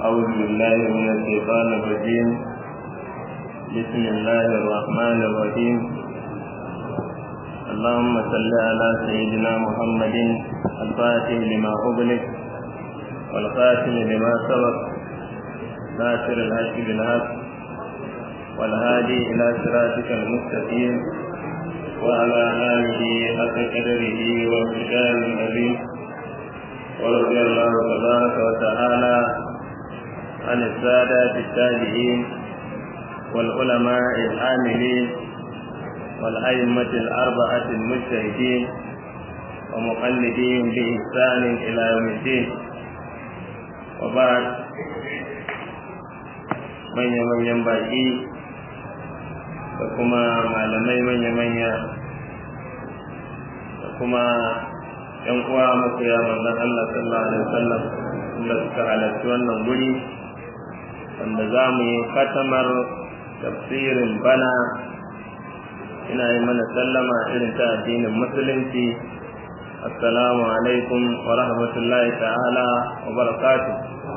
أعوذ بالله من الشيطان الرجيم بسم الله الرحمن الرحيم اللهم صل على سيدنا محمد الفاتح لما أغلق والخاتم لما سبق ناصر الحق بالحق والهادي إلى صراطك المستقيم وعلى آله حق قدره وامتداد العظيم ورضي الله تبارك وتعالى عن السادة التابعين والعلماء العاملين والأئمة الأربعة المجتهدين ومقلدين بإحسان إلى يوم الدين وبعد manya-manyan baƙi da kuma malamai manya-manya da kuma ‘yan uwa masoya manzon Allah sallallahu alaihi wasallam da suka halarci wannan guri wanda za mu yi katamar tafsirin bana ina yi mana sallama irin ta addinin musulunci assalamu alaikum wa rahmatullahi ta'ala wa barakatuh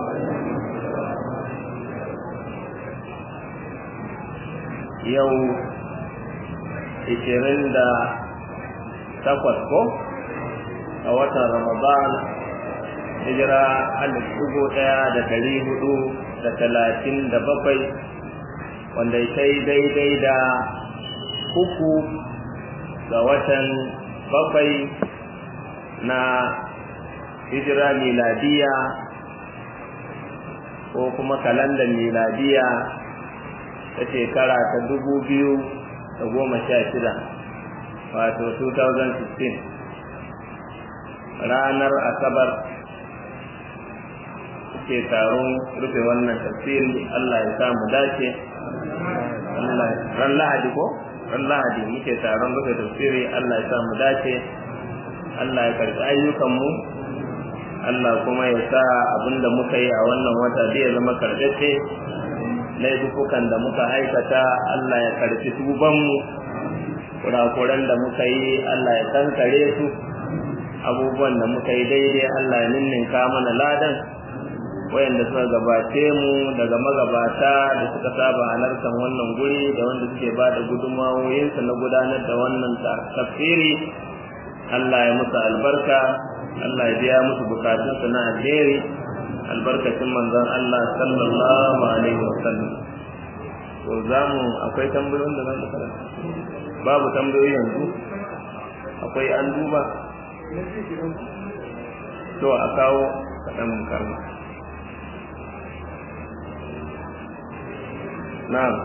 yau ishirin da takwas ko a watan ramadan hijira alif dubu ɗaya da dari hudu da talatin da bakwai wanda ya kai daidai da uku ga watan bakwai na hijira miladiya ko kuma kalandar miladiya ta shekara ta dubu biyu da goma sha shida wato 2016 ranar asabar suke taron rufe wannan tafsiri Allah ya sa mu dace ran lahadi ko ran lahadi muke taron rufe tafsiri Allah ya sa mu dace Allah ya karɓi ayyukanmu Allah kuma ya sa abinda muka yi a wannan wata zai zama karɓace laifukan da muka aikata Allah ya karfi tubanmu kurakuran da muka yi Allah ya kankare su abubuwan da muka yi daidai Allah ya ninninka mana ladan wayanda suka gabace mu daga magabata da suka saba halartar wannan guri da wanda suke ba da gudunmawoyinsu na gudanar da wannan tafsiri Allah ya musu albarka Allah ya biya musu bukatunsu na alheri albarkacin manzon Allah sallallahu alaihi wasallam to zamu akwai tambayoyin da zan karanta babu tambayoyi yanzu akwai an duba to a kawo kaɗan karma na'am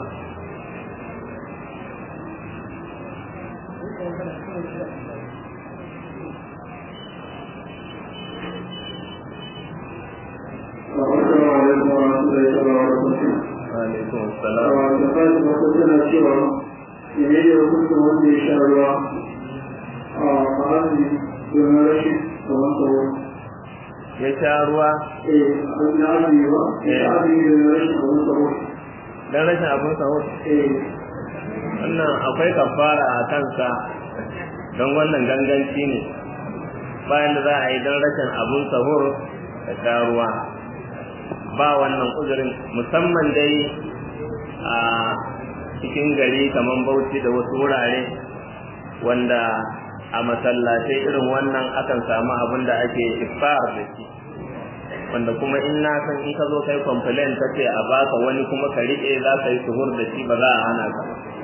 alaikum salam da fata mata tana cewa ne da hukuncin wanda ya sha ruwa a ma'azi domin rashin kamar tsaro ya sha ruwa eh na azumi ba ya azumi domin rashin kamar tsaro dan rashin abin sahur eh wannan akwai kafara a kansa don wannan ganganci ne bayan da za a yi don rashin abin sahur da sha ruwa ba wannan uzurin musamman dai a cikin gari kamar bauchi da wasu wurare wanda a masallatai irin wannan akan samu abin da ake ifar da shi wanda kuma in na san in ka zo kai complain ka ce a baka wani kuma ka riƙe za ka yi suhur da shi ba za a hana ka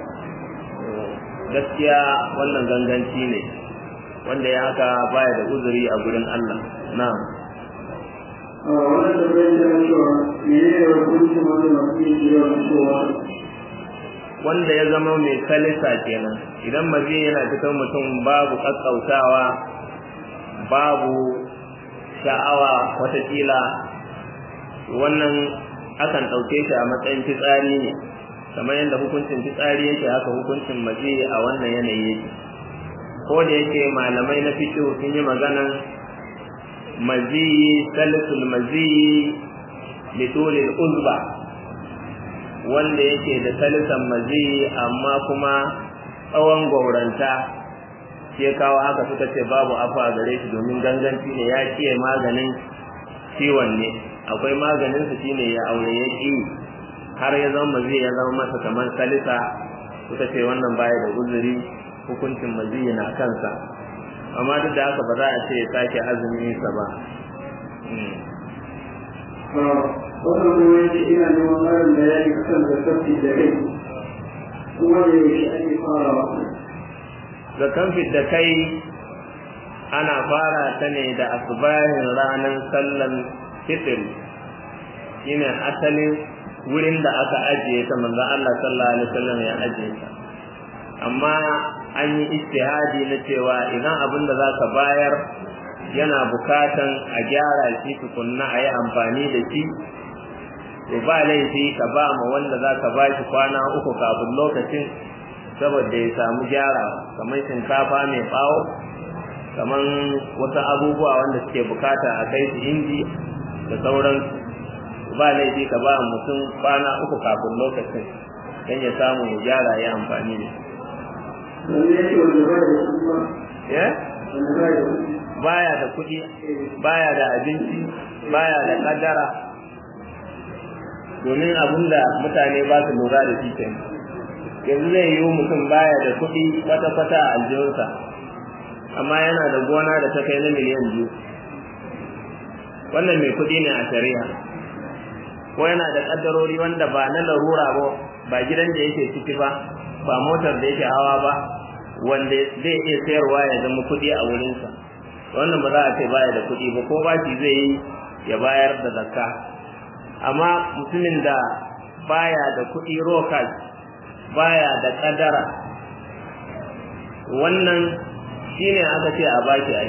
gaskiya wannan ganganci ne wanda ya haka baya da uzuri a gurin Allah na'am a wannan da bai da cewa ne da hukuncin wanda masu yin jiya cewa wanda ya zama mai kalisa kenan idan mazi yana cikin mutum babu kakkautawa babu sha'awa watakila wannan akan ɗauke shi a matsayin fitsari ne kamar yadda hukuncin fitsari yake haka hukuncin mazi a wannan yanayi yake ko da yake malamai na fiqh sun yi maganan mazi salisul mazi litulil uzba wanda yake da salisan mazi amma kuma tsawon gauranta shi ya kawo haka suka ce babu afa gare shi domin ganganci ne ya kiye maganin ciwon ne akwai maganin sa shine ya aure ya ki har ya zama mazi ya zama masa kamar salisa suka ce wannan baya da uzuri hukuncin mazi na kansa amma duk da haka ba za a ce ya sake azumi sa ba wannan kuma yake ina neman ƙarin bayani kan da tafi da kai kuma da yaushe ake farawa zakan da kai ana fara ta ne da asubahin ranar sallan fitr shine asalin wurin da aka ajiye ta manzo Allah sallallahu alaihi wasallam ya ajiye ta amma an yi ijtihadi na cewa idan abin da zaka bayar yana bukatan a gyara shi tukunna a yi amfani da shi to ba laifi ka ba ma wanda zaka ba shi kwana uku kafin lokacin saboda ya samu gyara kamar shinkafa mai bawo kamar wasu abubuwa wanda suke bukata a kai su inji da sauran ba laifi ka ba mutum kwana uku kafin lokacin don ya samu ya gyara ya amfani da ya baya da kuɗi baya da abinci baya da kadara domin abinda mutane ba su lura da shi kenan yanzu zai yi mutum baya da kuɗi kwata-kwata a aljihunsa amma yana da gona da ta kai na miliyan biyu wannan mai kuɗi ne a shari'a ko yana da ƙaddarori wanda ba na larura ba ba gidan da yake ciki ba ba motar da yake hawa ba wanda zai iya sayarwa ya zama kuɗi a wurinsa wannan ba za a ce baya da kuɗi ba ko bashi zai yi ya bayar da zakka amma mutumin da baya da kuɗi rokas baya da kadara wannan shine aka ce a baki ai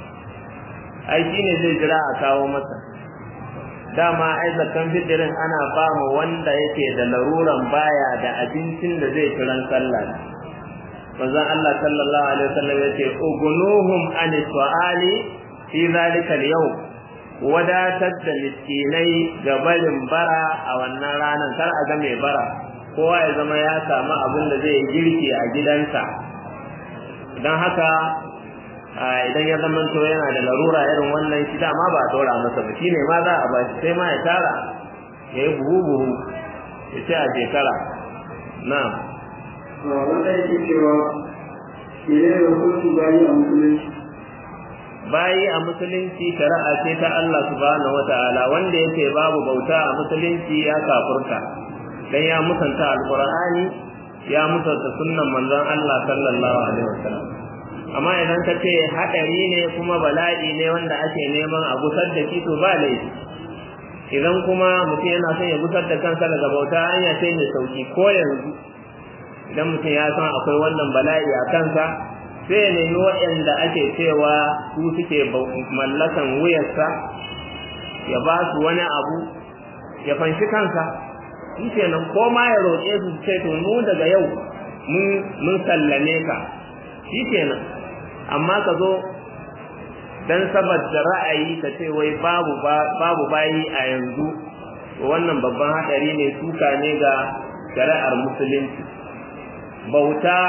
ai shine zai jira a kawo masa dama ai zakan fitirin ana ba mu wanda yake da laruran baya da abincin da zai kiran sallah manzon Allah sallallahu alaihi wasallam yace ugunuhum an su'ali fi zalika al-yawm wadatar da miskinai ga barin bara a wannan ranar kar a ga mai bara kowa ya zama ya samu abin da zai girki a gidansa don haka idan ya zama to yana da larura irin wannan shi dama ba a ɗora masa ba shine ma za a ba shi sai ma ya tara ya yi buhu buhu ya ce a shekara na wanda yake cewa mene da hukunci bayi a musulunci bayi a musulunci shari'a ce ta Allah subhanahu wataala wanda yake babu bauta a musulunci ya kafurta dan ya musanta alqur'ani ya musanta sunnan manzon Allah sallallahu alaihi wasallam amma idan ka ce hadari ne kuma bala'i ne wanda ake neman a gusar da shi to ba laifi idan kuma mutum yana son ya gusar da kansa daga bauta hanya ce mai sauki ko yanzu idan mutum ya san akwai wannan bala'i a kansa sai ya nemi waɗanda ake cewa su suke mallakan wuyarsa ya ba su wani abu ya fanshi kansa shi kenan ko ma ya roƙe su ce to mu daga yau mun sallame ka shi kenan amma ka zo dan saboda ra'ayi ka ce wai babu babu bayi a yanzu wannan babban hadari ne suka ne ga shari'ar musulunci bauta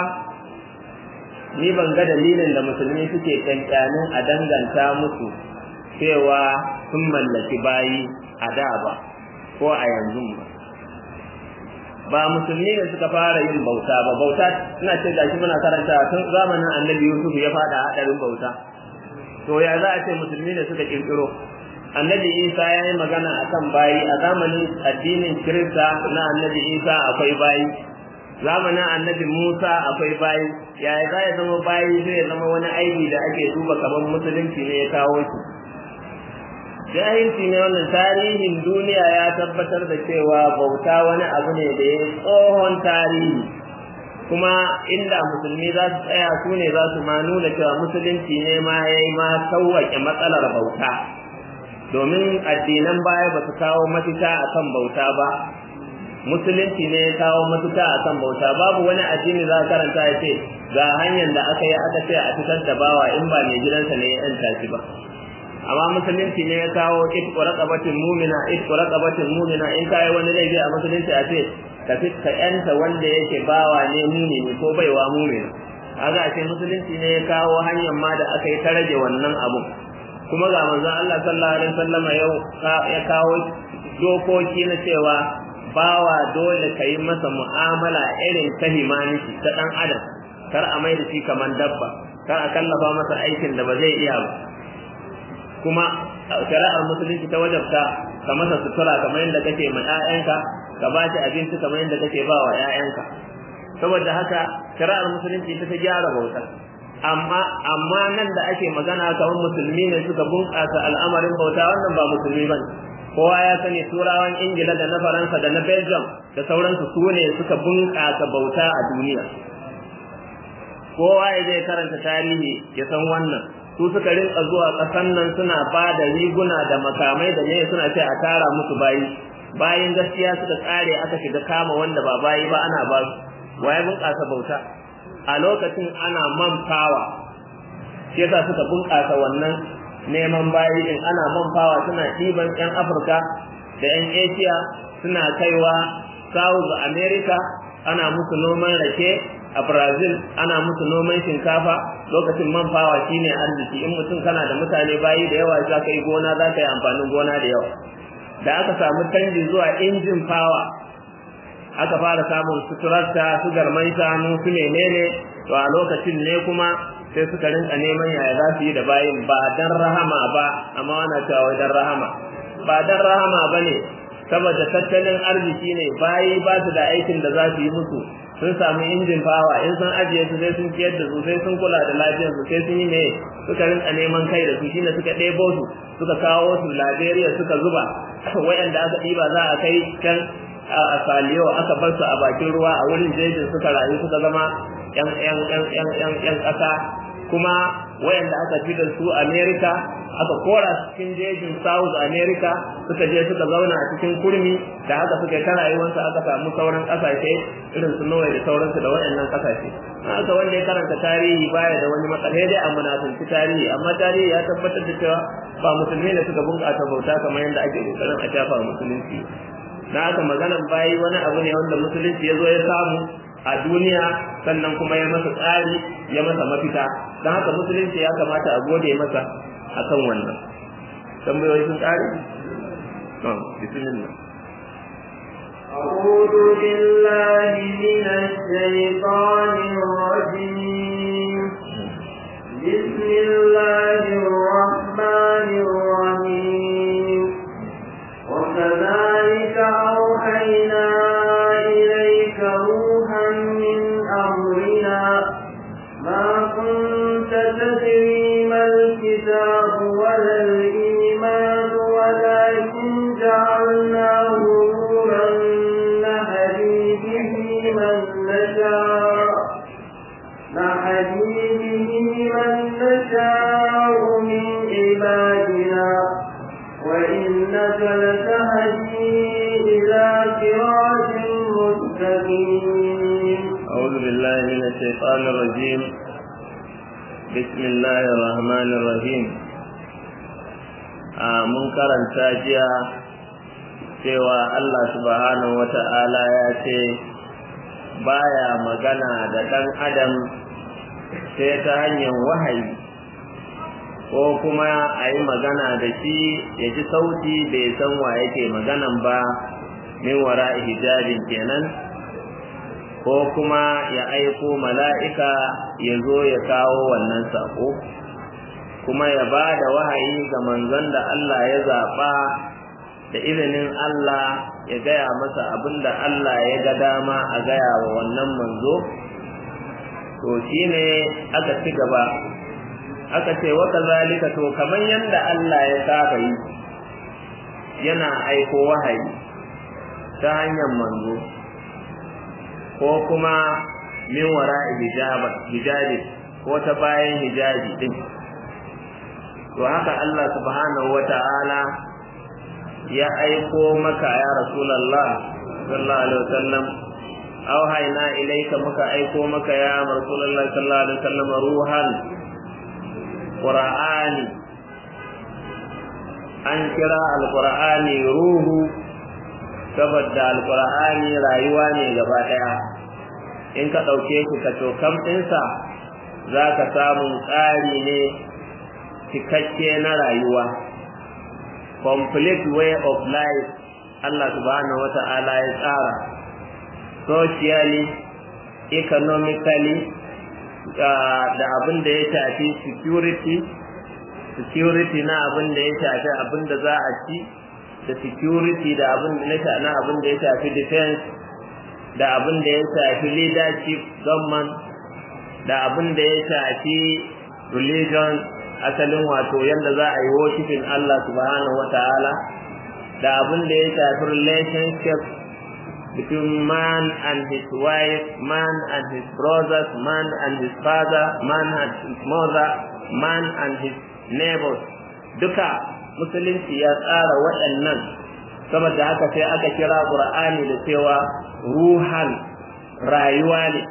ni ban ga dalilin da musulmi suke kankanin a danganta musu cewa sun mallaki bayi a da ba ko a yanzu ba ba musulmi ne suka fara yin bauta ba bauta ina ce gashi muna karanta tun zamanin annabi yusuf ya fada hadarin bauta to ya za a ce musulmi ne suka kirkiro annabi isa ya yi magana akan bayi a zamanin addinin kirista na annabi isa akwai bayi zamanin annabi musa akwai bayi ya za ya zama bayi zai zama wani aiki da ake duba kamar musulunci ne ya kawo shi jahilci ne wannan tarihin duniya ya tabbatar da cewa bauta wani abu ne da ya tsohon tarihi kuma inda musulmi za su tsaya su ne za su ma nuna cewa musulunci ne ma ya yi ma sauwaƙe matsalar bauta domin addinan baya ba su kawo mafita akan bauta ba musulunci ne ya kawo mafita akan bauta babu wani addini za karanta ya ce ga hanyar da aka yi aka ce a fitar da bawa in ba mai gidansa ne ya yanta shi ba amma musulunci ne ya kawo itqu raqabatin mu'mina itqu raqabatin mu'mina in kai wani laifi a musulunci a ce ka ka yanta wanda yake bawa ne mu'mini ko baiwa mu'mina kaga ce musulunci ne ya kawo hanyar ma da aka yi ta rage wannan abun kuma ga manzon Allah sallallahu alaihi wasallam yau ya kawo dokoki na cewa bawa dole ka yi masa mu'amala irin ta himaniki ta dan adam kar a mai da shi kamar dabba kar a kallafa masa aikin da ba zai iya ba kuma shari'ar musulunci ta wajabta ka masa sutura kamar yadda kake ma 'ya'yanka ka ba shi abinci kamar yadda kake ba wa 'ya'yanka saboda haka shari'ar musulunci ta ta gyara bauta amma amma nan da ake magana kamar musulmi ne suka bunƙasa al'amarin bauta wannan ba musulmi bane kowa ya sani turawan ingila da na faransa da na belgium da sauransu su ne suka bunƙasa bauta a duniya kowa ya zai karanta tarihi ya san wannan su suka rinka zuwa ƙasan nan suna ba da riguna da makamai da ne suna ce a tara musu bayi bayan gaskiya suka tsare aka shiga kama wanda ba bayi ba ana ba su waye bunƙasa bauta a lokacin ana man fawa shi yasa suka bunƙasa wannan neman bayi din ana man fawa suna ɗiban 'yan afirka da 'yan asia suna kaiwa south america ana musu noman rake a brazil ana musu noman shinkafa lokacin man fawa shine arziki in mutum kana da mutane bayi da yawa za ka yi gona za ka yi amfanin gona da yawa da aka samu canji zuwa injin fawa aka fara samun suturarta su garman shanu su menene to a lokacin ne kuma sai suka rinka neman yaya za su yi da bayin ba dan rahama ba amma wana cewa dan rahama ba dan rahama ba ne saboda tattalin arziki ne bayi ba su da aikin da za su yi musu sun samu injin fawa in sun ajiye su sai sun ciyar da su sai sun kula da lafiyar su sai sun yi ne suka rinka neman kai da su shine suka ɗebo su suka kawo su Liberia suka zuba wayanda aka ɗiba za a kai can a saliyo aka bar su a bakin ruwa a wurin jejin suka rayu suka zama yan yan yan yan yan yan ƙasa kuma wayanda aka fi da su America aka kora su cikin jejin South America suka je suka zauna a cikin kurmi da haka suka yi ta rayuwarsu aka samu sauran ƙasashe irin su Norway da sauransu da wayannan ƙasashe haka wanda ya karanta tarihi baya da wani matsala dai a munafunci tarihi amma tarihi ya tabbatar da cewa ba musulmi ne suka bunƙasa bauta kamar yadda ake kokarin a shafa musulunci na haka maganan bayi wani abu ne wanda musulunci ya zo ya samu a duniya sannan kuma ya masa tsari ya masa mafita don haka musulunci ya kamata a gode masa akan wannan tambayoyi sun tsari bismillah أعوذ بالله من الشيطان الرجيم بسم الله الرحمن الرحيم وكذلك أوحينا إليك روحا من أمرنا ما كنت تدري ما الكتاب ولا الإيمان ولكن جعلناه نورا نهدي به من نشاء نهدي به من نشاء من عبادنا وإنك لتهدي إلى صراط مستقيم أعوذ بالله من الشيطان الرجيم بسم الله الرحمن الرحيم mun karanta jiya cewa Allah subhanahu wa ta'ala ya ce baya magana da ɗan adam sai ta hanyar wahayi ko kuma a yi magana da shi ya ji sauti bai san wa yake maganan ba min wara hijabin kenan ko kuma ya aiko mala'ika ya zo ya kawo wannan saƙo kuma ya ba da wahayi ga manzon da Allah ya zaɓa da izinin Allah ya gaya masa abin da Allah ya ga dama a gaya wa wannan manzo to shi ne aka ci gaba aka ce waka zalika to kamar yadda Allah ya saba yi yana aiko wahayi ta hanyar manzo ko kuma min wara hijabi ko ta bayan hijabi din to haka Allah subhanahu wata'ala ya aiko maka ya rasulullah sallallahu alaihi wasallam auhayna ilayka muka aiko maka ya rasulullah sallallahu alaihi wasallam ruhan qur'ani an kira alqur'ani ruhu saboda alqur'ani rayuwa ne gaba daya in ka dauke shi ka to kam ɗinsa za ka samu tsari ne cikakke na rayuwa complete way of life Allah subhanahu wata'ala ya tsara socially economically da abin da ya shafi security security na abin da ya shafi abin da za a ci da security da abin da na abin da ya shafi defense da abin da ya shafi leadership government da abin da ya shafi religion asalin wato yadda za a yi worshiping Allah subhanahu wa ta'ala da abin da ya shafi relationship between man and his wife, man and his brothers, man and his father, man and his mother, man and his neighbors. Duka musulunci ya tsara waɗannan saboda haka sai aka kira Qur'ani da cewa ruhan rayuwa ne.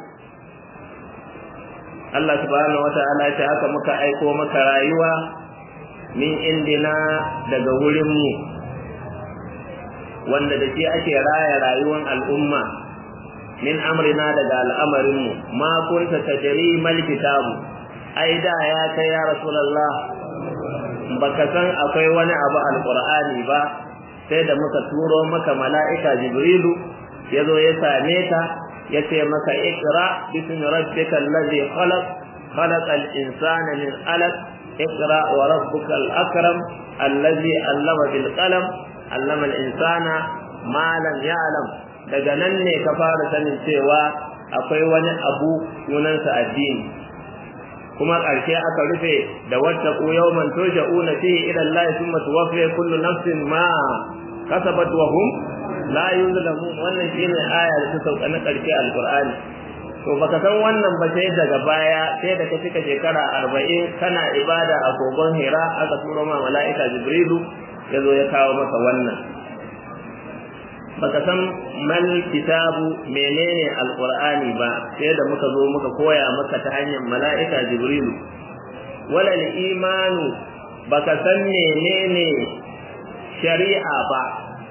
Allah subhanahu wata'ala ce haka muka aiko maka rayuwa min indina daga wurinmu wanda da shi ake raya rayuwar al'umma min amrina daga al'amarinmu ma kunta tajri mal kitabu ai da ya kai ya rasulullah baka san akwai wani abu alqur'ani ba sai da muka turo maka mala'ika jibrilu yazo ya same ka yace maka ikra bismi rabbikal ladhi khalaq khalaqal insana min alaq ikra wa rabbukal akram alladhi allama bil qalam allama al insana ma lam ya'lam daga nan ne ka fara sanin cewa akwai wani abu sunansa addini kuma ƙarshe aka rufe da wata ku yawman turja'una fihi ila Allah thumma tuwaffi kullu nafsin ma kasabat wa hum la yuzlamun wannan shine aya da ta sauka na ƙarshe alqur'ani to baka san wannan ba sai daga baya sai da ka cika shekara 40 kana ibada a kogon Hira aka turo ma mala'ika Jibrilu yazo ya kawo maka wannan baka san mal kitabu menene alqur'ani ba sai da muka zo muka koya maka ta hanyar mala'ika jibrilu wala imanu baka san menene shari'a ba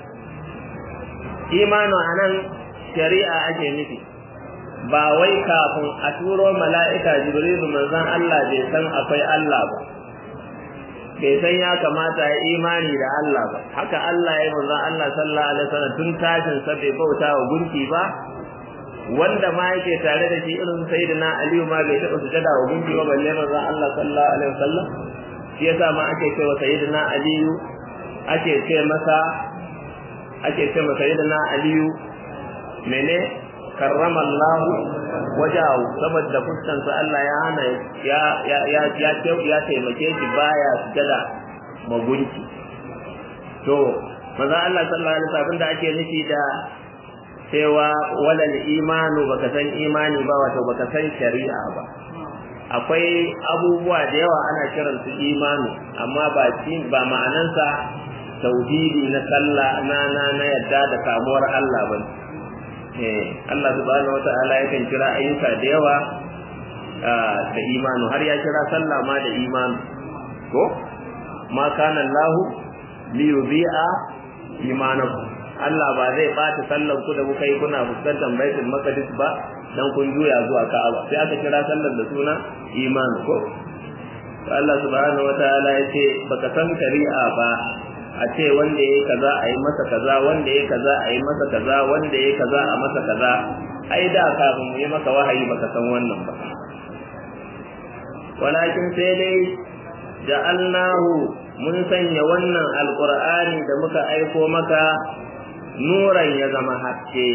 imanu anan shari'a ake nufi ba wai kafin a turo mala'ika jibrilu manzon Allah bai san akwai Allah ba bai san ya kamata ya imani da Allah ba haka Allah ya manzo Allah sallallahu alaihi wasallam tun tashin sa bai bauta wa gunki ba wanda ma yake tare da shi irin sayyidina Ali ma bai taba sujada wa gunki ba balle manzo Allah sallallahu alaihi wasallam shi yasa ma ake cewa sayyidina Ali ake ce masa ake ce masa sayyidina Ali mene karrama Allah wajahu saboda fuskansa Allah ya hana ya ya ya ya ya taimake shi baya sujada magunki to maza Allah sallallahu alaihi wasallam da ake nufi da cewa walal imanu baka san imani ba wato baka san shari'a ba akwai abubuwa da yawa ana kiran su imanu amma ba ba ma'anansa tauhidi na sallah na na na yadda da kamuwar Allah bane Allah subhanahu wata'ala yakan kira ayyuka da yawa da imanu har ya kira sallah ma da imanu ko ma kana Allah li yudhi'a imanakum Allah ba zai bata sallan ku da kuka yi kuna fuskantar baitul maqdis ba dan kun juya zuwa Ka'aba sai aka kira sallar da suna imanu ko Allah subhanahu wata'ala yace baka san shari'a ba a ce wanda yayi kaza a yi masa kaza wanda yayi kaza a yi masa kaza wanda yayi kaza a masa kaza ai da kafin mu yi maka wahayi baka san wannan ba walakin sai dai ja'alnahu mun sanya wannan alqur'ani da muka aiko maka nuran ya zama haske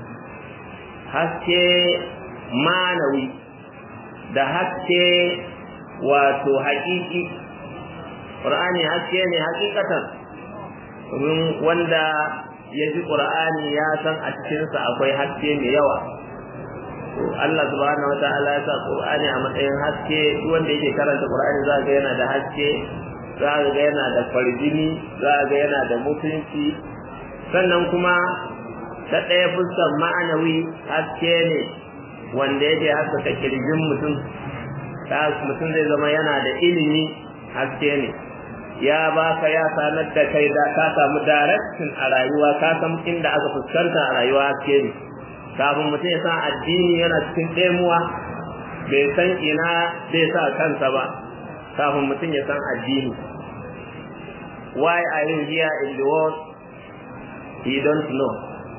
haske manawi da haske wato haƙiƙi Qur'ani haske ne hakikatan domin wanda ya ji Qur'ani ya san a cikinsa akwai haske mai yawa Allah subhanahu wataala ya sa Qur'ani a matsayin haske duk wanda yake karanta Qur'ani za ga yana da haske za ga yana da farjini za ga yana da mutunci sannan kuma ta ɗaya fuskar ma'anawi haske ne wanda yake haskaka kirjin mutum mutum zai zama yana da ilimi haske ne ya baka ya sanar da kai da ka samu direction a rayuwa ka san inda aka fuskanta a rayuwa haske ne kafin mutum ya san addini yana cikin ɗemuwa bai san ina zai sa kansa ba kafin mutum ya san addini why are you here in the world he don't know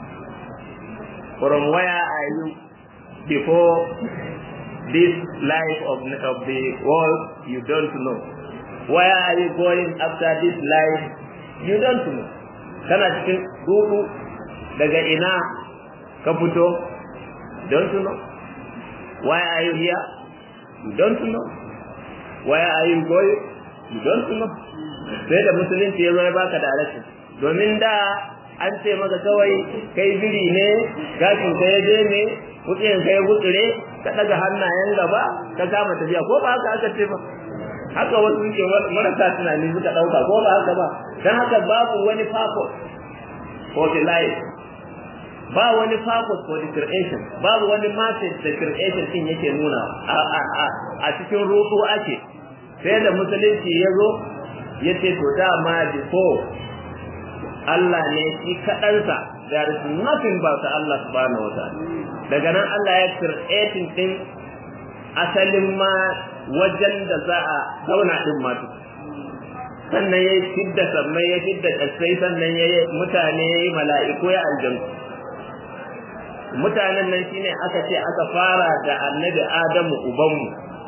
from where are you before this life of, of the world you don't know where are you going after this life you don't know kana cikin dudu daga ina ka fito don't know why are you here you don't know where are you going you don't know sai da musulunci ya zo ya baka da alaƙa domin da an ce maka kawai kai biri ne gashin ka ya je ne kutsin ka ya gutsure ka daga hannayen gaba ka kama tafiya ko ba haka aka ce ba haka wasu suke marasa tunani suka dauka ko ba haka ba dan haka babu wani purpose for the life ba wani purpose for the creation babu wani message da creation din yake nuna a cikin ruhu ake sai da musulunci ya zo ya ce to dama before Allah ne shi kaɗansa there is nothing but Allah subhanahu wa ta'ala daga nan Allah ya creating din asalin ma wajen da za a zauna din ma sannan ya fidda sammai ya fidda kasai sannan ya yi mutane ya yi mala'iku ya aljanu mutanen nan shine aka ce aka fara da annabi Adamu ubanmu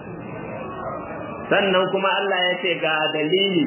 sannan kuma Allah ya ce ga dalili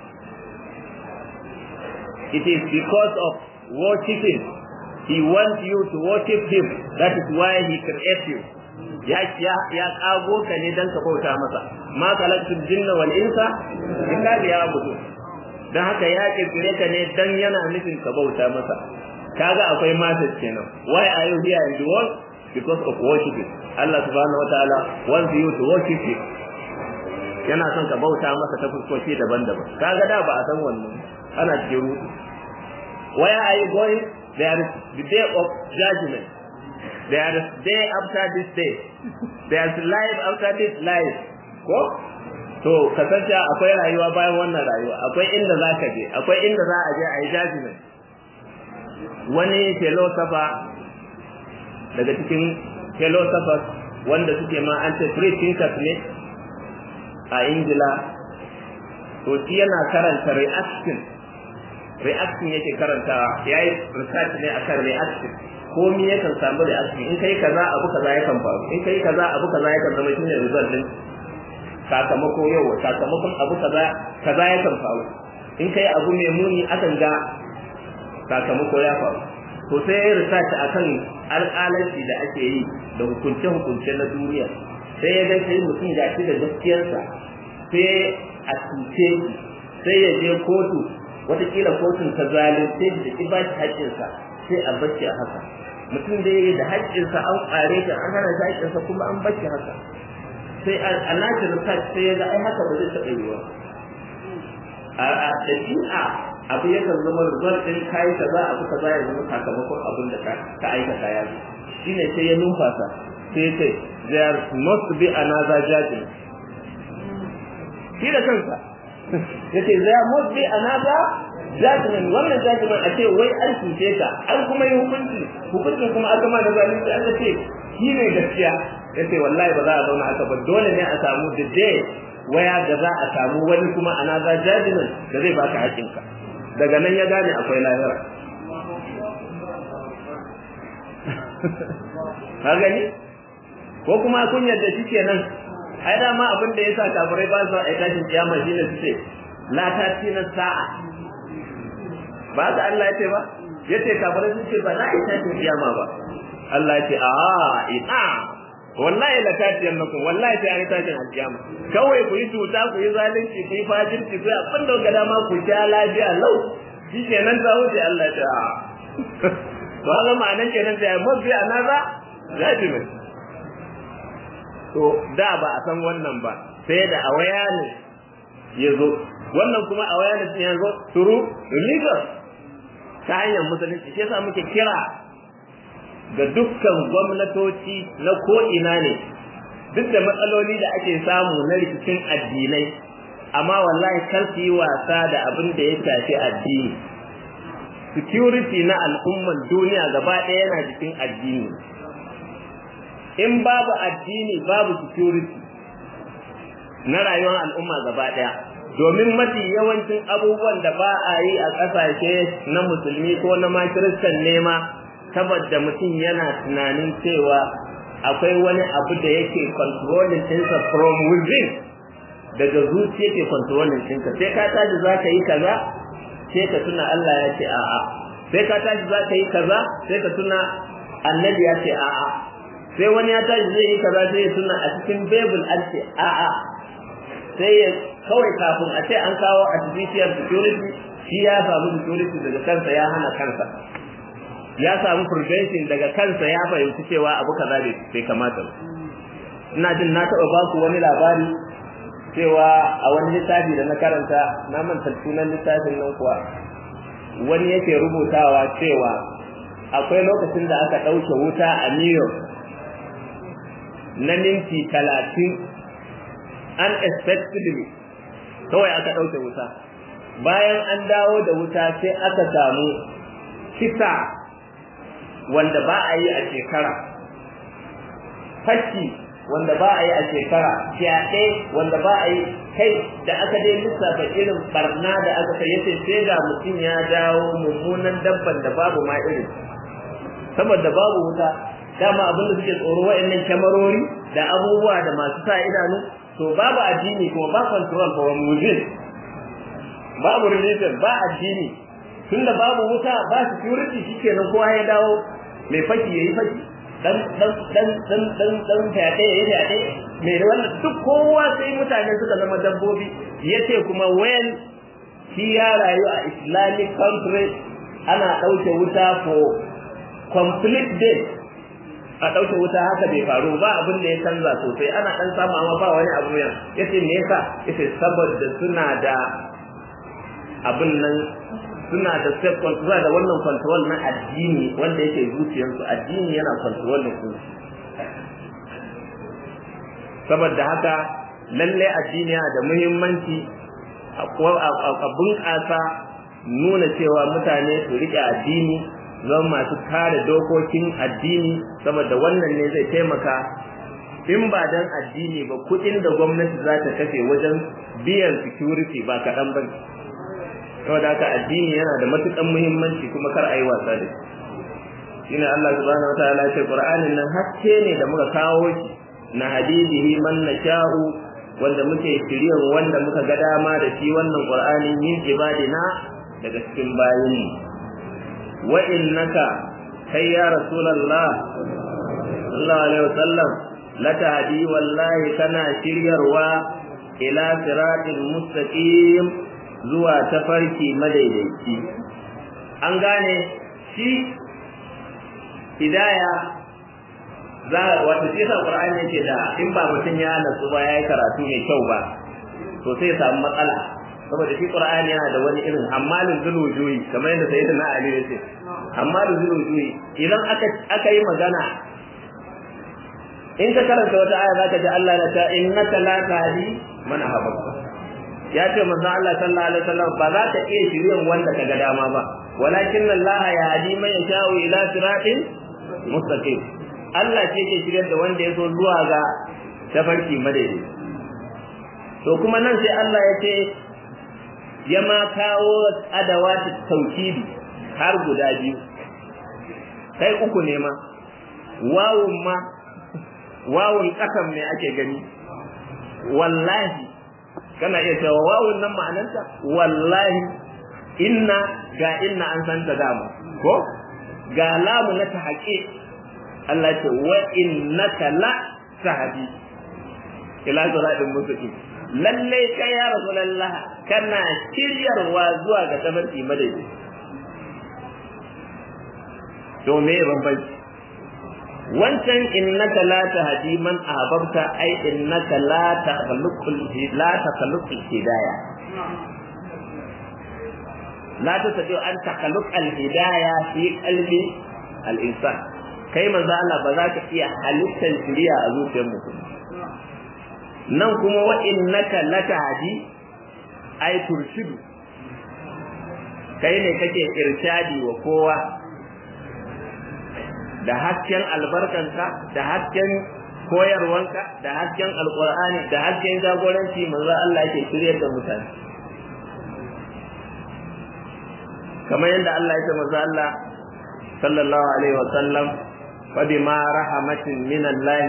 it is because of worshiping he wants you to worship him that is why he created you ya ya ya kago ka ne dan ka bauta masa ma khalaqtul jinna wal insa illa liya'budu dan haka ya kirkire ka ne dan yana nufin ka bauta masa kaga akwai message kenan why are you here in the world because of worshiping Allah subhanahu wataala wants you to worship him yana son ka bauta masa ta fuskoki daban-daban kaga da ba a san wannan ana cikin rudu where are you going there is the day of judgment there is day after this day there is life after this life ko to kasance akwai rayuwa bayan wannan rayuwa akwai inda za ka je akwai inda za a je a yi judgment wani philosopher daga cikin philosophers wanda suke ma an ce free thinkers ne a ingila to shi yana karanta reaction reaction yake karantawa ya yi research ne akan reaction komi yakan samu reaction in kai kaza abu kaza yakan faru in kai kaza abu kaza yakan zama shine result din sakamako yau sakamakon abu kaza kaza yakan faru in kai abu mai muni akan ga sakamako ya faru to sai ya research akan alƙalanci da ake yi da hukunce-hukunce na duniya sai ya ga sai mutum ga shi da gaskiyarsa sai a cuce sai ya je kotu watakila kotun ta zalunce da ki ba shi haƙƙinsa sai a bacci a haka mutum da yayi da haƙƙinsa an ƙare shi an hana shi haƙƙinsa kuma an bacci haka sai a nashi research sai ya ga ai haka ba zai taɓa yiwuwa a ɗabi'a abu yakan zama result ɗin kayi kaza abu kaza ya zama sakamakon abin da ka aikata ya zo shine sai ya numfasa sai ya ce there must be another judgment shi da kansa yace there must be another judgment wannan judgment a ce wai an cuce ka an kuma yi hukunci hukuncin kuma aka ma da zalunci an ce shi ne gaskiya yace wallahi ba za a zauna haka ba dole ne a samu the day waya da za a samu wani kuma another judgment da zai baka haƙinka daga nan ya gane akwai lahira ka gani ko kuma kun yarda shi kenan ai dama abin da yasa kafirai ba su ai tashin kiyama shine su ce la ta tina sa'a ba da Allah ya ce ba yace kafirai sun ce ba za a yi tashin kiyama ba Allah ya ce a ina wallahi la tatiyan nakum wallahi sai an yi tashin kiyama kawai ku yi tuta ku yi zalunci ku yi fajirci ku yi abin da ga dama ku sha lafiya lau shi kenan ta wuce Allah ya ce a ba ga ma'anan kenan sai mafi anaza judgment to da ba a san wannan ba sai da awareness ya zo wannan kuma awareness ya zo through religion ta hanyar musulunci shi yasa muke kira ga dukkan gwamnatoci na ko'ina ne duk da matsaloli da ake samu na rikicin addinai amma wallahi kar su yi wasa da abin da ya shafi addini security na al'umman duniya gaba ɗaya yana cikin addini in babu addini babu security na rayuwar al'umma gaba ɗaya domin mafi yawancin abubuwan da ba a yi a ƙasashe na musulmi ko na ma kiristan nema saboda mutum yana tunanin cewa akwai wani abu da yake controlling ɗinsa from within daga zuciya ke controlling ɗinka sai ka tashi za ka yi kaza sai ka tuna Allah ya ce a'a sai ka tashi za ka yi kaza sai ka tuna annabi ya ce a'a sai wani ya tashi zai yi kaza sai ya tuna a cikin bible an ce a'a sai ya kawai kafin a ce an kawo artificial security shi ya samu security daga kansa ya hana kansa ya samu prevention daga kansa ya fahimci cewa abu kaza bai kamata ba ina jin na taɓa ba ku wani labari cewa a wani littafi da na karanta na manta sunan littafin nan kuwa wani yake rubutawa cewa akwai lokacin da aka ɗauke wuta a New York na minti talatin unexpectedly kawai aka ɗauke wuta bayan an dawo da wuta sai aka samu kisa wanda ba a yi a shekara fashi wanda ba a yi a shekara fyaɗe wanda ba a yi kai da aka dai lissafa irin barna da aka kai yace sai ga mutum ya dawo mummunan dabban da babu ma irin saboda babu wuta dama abin da suke tsoro wa'annan kyamarori da abubuwa da masu sa idanu to babu addini kuma ba control from within babu religion ba addini tunda babu wuta ba security shikenan kowa ya dawo mai faki yayi faki dan dan dan dan dan dan fyaɗe ya fyaɗe mai wannan duk kowa sai mutane suka zama dabbobi yace kuma when shi ya rayu a islamic country ana ɗauke wuta for complete day a ɗauke wuta haka bai faru ba abin da ya canza sosai ana ɗan samu amma ba wani abu ya yace me yasa yace saboda suna da abin nan suna da self control da wannan control na addini wanda yake zuciyarsu addini yana control su saboda haka lalle addini yana da muhimmanci a bunƙasa nuna cewa mutane su riƙe addini zama masu kare dokokin addini saboda wannan ne zai taimaka in ba dan addini ba kuɗin da gwamnati za ta kashe wajen biyan security ba kaɗan ba saboda haka addini yana da matukan muhimmanci kuma kar a yi wasa da shi shine Allah subhanahu wataala ya ce Qur'anin nan haske ne da muka kawo shi na hadidihi man nasha'u wanda muke shiryan wanda muka ga dama da shi wannan Qur'ani min ibadina daga cikin bayin wa innaka kai ya rasulullah sallallahu alaihi wasallam la tahdi wallahi kana shiryarwa ila siratil mustaqim zuwa tafarki madaidaici an gane shi hidaya za wata shi sa qur'ani yake da in ba mutum ya nasu ba yayi karatu mai kyau ba to sai ya samu matsala saboda shi qur'ani yana da wani irin hammalin zulujuyi kamar yadda sayyidina ali ya ce hammalin zulujuyi idan aka aka yi magana in ka karanta wata aya zaka ji Allah ya ta innaka la tahdi man ahbabta ya ce manzo Allah sallallahu alaihi wasallam ba za ka iya shiryen wanda ka ga dama ba walakin Allah ya hadi man yasha'u ila siratin mustaqim Allah ce ke shiryar da wanda ya so zuwa ga tafarki madaidai to kuma nan sai Allah ya ce ya ma kawo adawati tauhidi har guda biyu kai uku ne ma wawun ma wawun kasan ne ake gani wallahi kana iya cewa wawun nan ma'anarta wallahi inna ga inna an san ta dama ko ga lamu na tahaqi Allah ce wa innaka la tahdi ila siratin mustaqim lalle kai ya rasulullah kana shiryarwa zuwa ga tabarki madaidai to me bambanci wancan innaka la tahdi man ahbabta ai innaka la takhluqul la takhluqul hidayah la tasdi an takhluq al hidayah fi qalbi al insan kai manzo Allah ba za ka iya halittar shiriya a zuciyar mutum nan kuma wa innaka la tahdi ai turshidu kai ne kake irshadi wa kowa da hasken albarkanka da hasken koyarwanka da hasken alqur'ani da hasken jagoranci manzo Allah yake shiryar da mutane kamar yadda Allah ya ce manzo Allah sallallahu alaihi wa sallam fa bima rahmatin min Allah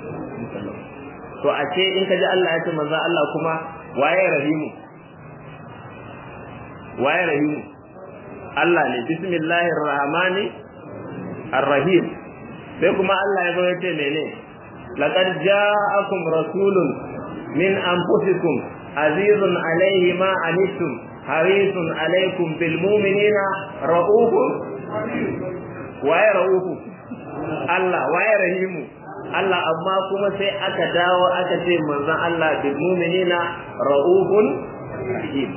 to a ce in ka ji Allah ya ce manzo Allah kuma waye rahimu waye rahimu Allah ne bismillahir rahmani arrahim sai kuma Allah ya zo ya ce mene laqad ja'akum rasulun min anfusikum azizun alayhi ma anittum harisun alaykum bil mu'minina ra'ufun waye ra'ufu Allah waye rahimu Allah amma kuma sai aka dawo aka ce manzon Allah bil mu'minina ra'ufun rahim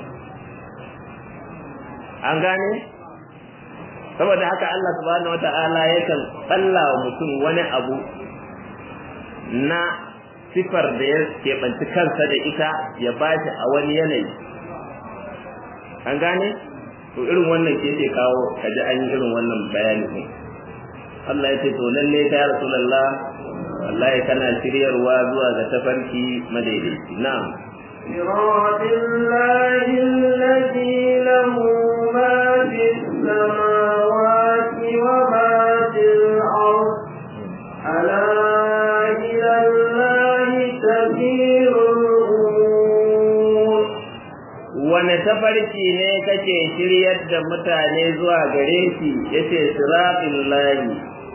an gane saboda haka Allah subhanahu wata'ala yakan tsalla wa mutum wani abu na sifar da ya keɓanci kansa da ita ya bashi a wani yanayi an gane to irin wannan ke ce kawo kaji an yi irin wannan bayani ne Allah ya ce to lalle ta rasulullah wallahi kana shiryarwa zuwa ga tafarki madaidaici na'am صراط الله الذي له ما في السماوات وما في الأرض ألا إلى الله تسير الأمور wane tafarki ne kake shiryar da mutane zuwa gare shi yace siratul lahi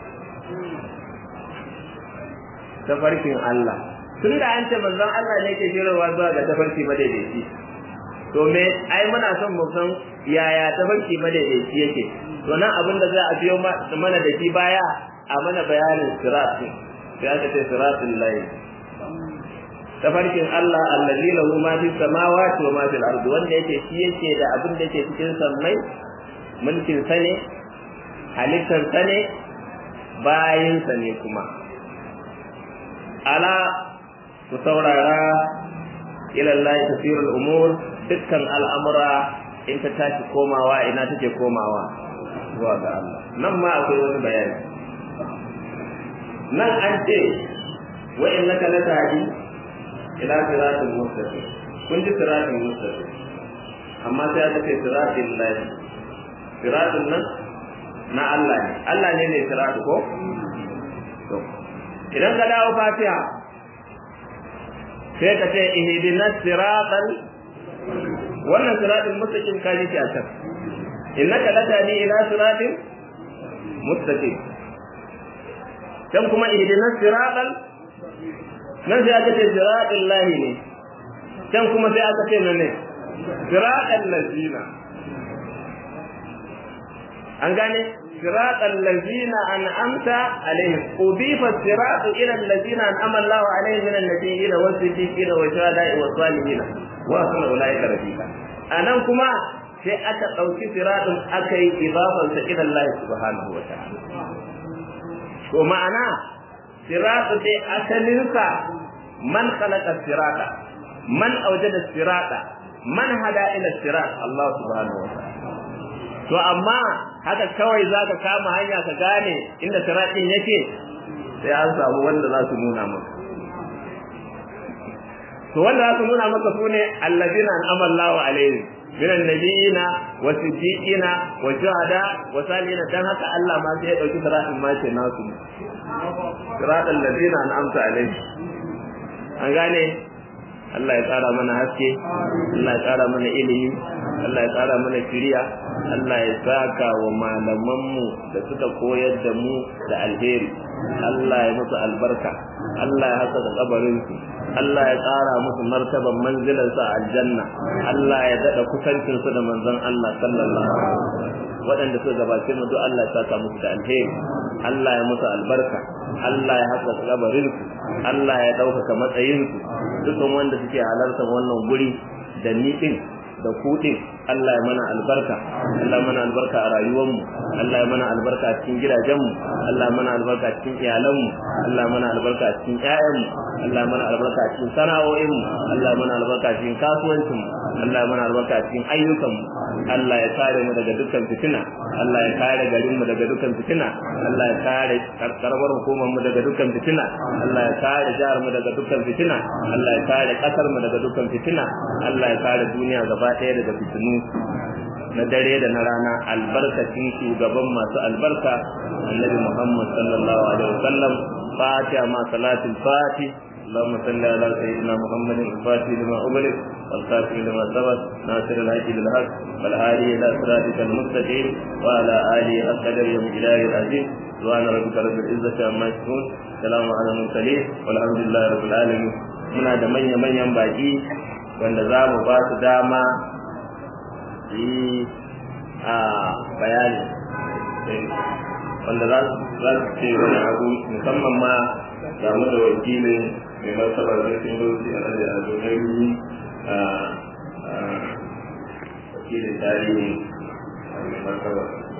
tafarkin Allah tun da an ce manzon Allah ne ke shiryarwa zuwa ga tafarki madaidaici to me ai muna son mu san yaya tafarki madaidaici yake to nan abin da za a biyo mana da shi baya a mana bayanin siratul sai aka ce siratul lahi tafarkin Allah allazi lahu ma fi samawati wa ma fil ardi wanda yake shi yake da abin da yake cikin sammai mulkin sa ne halittar sa ne bayin sa ne kuma ala ku saurara ila Allah tasirul umur dukkan al'amura in ta tashi komawa ina take komawa zuwa ga Allah nan ma akwai wani bayani nan an ce wa innaka latahdi ila siratul mustaqim kun ji siratul mustaqim amma sai aka ce siratul lahi siratul nan na Allah ne Allah ne ne siratul ko to idan ka dawo fatiha sai ka ce ihdinas siratal wannan siratul mustaqim ka ji ta can innaka latani ila siratul mustaqim dan kuma ihdinas siratal nan sai aka ce siraɗin lahi ne can kuma sai aka ce ne siraɗin lazina an gane siraɗin lazina an amta alaihim ubifa siraɗu ila lazina an amalla wa alaihim min annabiyyin wa siddiqin wa shuhada'i wa salihin wa sunna ulaika rafiqa anan kuma sai aka ɗauki siraɗin aka yi idafansa ila Allah subhanahu wa ta'ala to ma'ana siratu dai asalinsa man khalaqa sirata man awjada sirata man hada ila sirat Allah subhanahu wa ta'ala to amma haka kawai zaka kama hanya ka gane inda siratin yake sai an samu wanda za su nuna maka to wanda za su nuna maka sune allazina an'ama Allahu alaihim min annabiyina wa siddiqina wa shuhada wa salihina dan haka Allah ma sai ya dauki siratin ma ce nasu siratal ladina an'amta alaihim an gane Allah ya tsara mana haske Allah ya tsara mana ilimi Allah ya tsara mana shiriya Allah ya saka wa malamanmu da suka koyar da mu da alheri Allah ya musu albarka Allah ya haka da kabarinsu Allah ya tsara musu martaban manzilarsa a aljanna Allah ya dada kusancin su da manzon Allah sallallahu alaihi wasallam waɗanda suka gabace mu duk Allah ya saka musu da alheri Allah ya musu albarka Allah ya haka kabarinsu Allah ya ɗaukaka matsayinsu dukkan wanda suke halartar wannan guri da ni din da ku din Allah ya mana albarka Allah ya mana albarka a rayuwarmu Allah ya mana albarka a cikin gidajenmu Allah ya mana albarka a cikin iyalanmu Allah ya mana albarka a cikin ƴaƴanmu Allah mana albarka cikin sana'o'in mu Allah mana albarka cikin kasuwancin mu Allah mana albarka cikin ayyukan mu Allah ya kare mu daga dukkan fitina Allah ya kare garin mu daga dukkan fitina Allah ya kare karbar hukumar mu daga dukkan fitina Allah ya kare jihar mu daga dukkan fitina Allah ya kare kasar mu daga dukkan fitina Allah ya kare duniya gaba ɗaya daga fitinu na dare da na rana albarkacin shugaban masu albarka annabi Muhammad sallallahu alaihi wasallam fatiha ma salatul fatih اللهم صل على سيدنا محمد الفاتح لما أغلق والخاتم لما سبق ناصر الحق بالحق والهادي إلى صراطك المستقيم وعلى آله أقدر يوم إله العزيز سبحان ربك رب العزة عما يصفون سلام على المرسلين والحمد لله رب العالمين muna da manya-manyan baki wanda za mu ba su dama yi a bayani wanda za su ce wani abu musamman ma damu da wakilin mai martaba zarfin dosi a nan da a domin a wakilin tarihi a mai martaba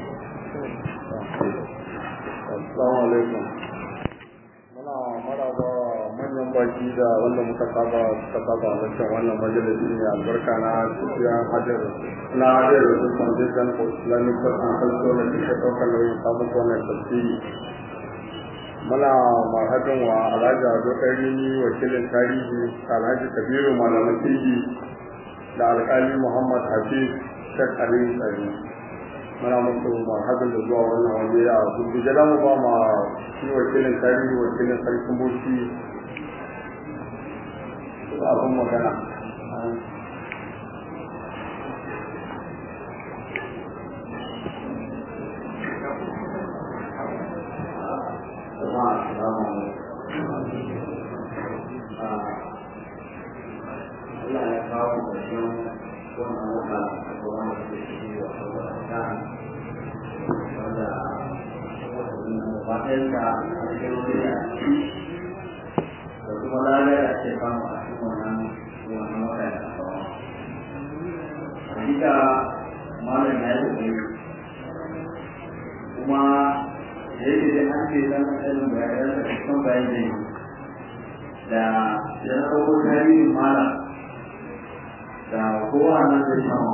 Assalamu alaikum. Muna maraba manyan baki da wanda muka saba suka saba a wancan wannan majalisi ne albarka na tafiya hajar na hajar da foundation for islamic and cultural da ke ɗaukar nauyin samun wannan tafsiri. Muna marhabin wa Alhaji Ado Ɗarini wakilin tarihi Alhaji Kabiru Malaman Tiji da Alƙali Muhammad Hafiz Sheikh Ali Tsari. muna musu marhabin da zuwa wannan waje a gurguje da mu ba ma shi wakilin tarihi wakilin sarkin boci abin magana Allah ya kawo ƙarshen wannan wata a gaban da ke shi wa Ramadan wanda gabaɗayanka a cikin wani a ciki da kuma lalai a ce kama a cikin wannan wannan wata da kawo. Hakika malam ya yi kuma da yake da an ce dan ɗanin bayanan da cikin bayan da yi da ya na ɗauko tarihin malam da kowa nan zai samu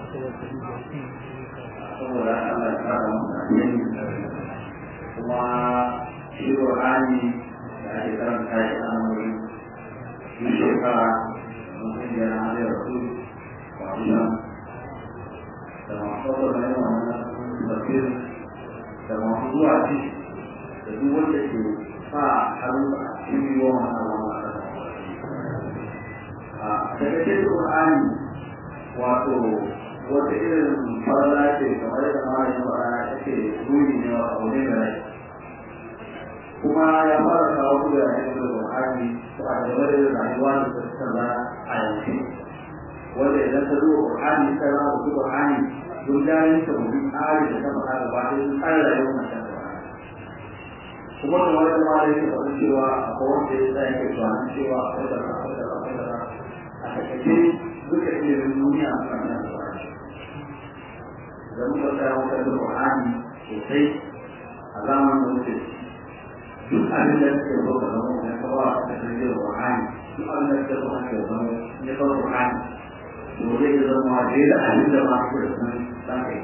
saboda Allah ya kara masa yin kuma shi Qur'ani da ake karanta shi a wuri shi shekara mutum ya na da rasu wannan da masu kwakwar na yin wannan tafsir da masu zuwa ci da duk wanda ke sa hannu a cikin yiwuwa wannan wannan daga cikin Qur'ani wato wata irin farla ce kamar da malamin faɗa take ruri ne wa abu ne da rai kuma ya fara kawo su da yanzu da Qur'ani to a gaba da rayuwa da ta tsalla a yanzu wanda idan ka zuwa Qur'ani ka zama su Qur'ani don dalilin ta mutum tsari da ta faɗa gaba da sun tsara rayuwar mutum kuma kamar da malamin ya faɗa cewa akwai wanda ya tsaya ke tunanin cewa akwai da akwai da akwai da a takaice duka ilimin duniya a kan nan da muka tsaya wata da Qur'ani sosai a zamanin da muke duk abin da suke zo ka zama ne ka ba ka da da Qur'ani duk abin da suke zo ka zama ne ka Qur'ani to zai zama da da abin da ba ku da san san kai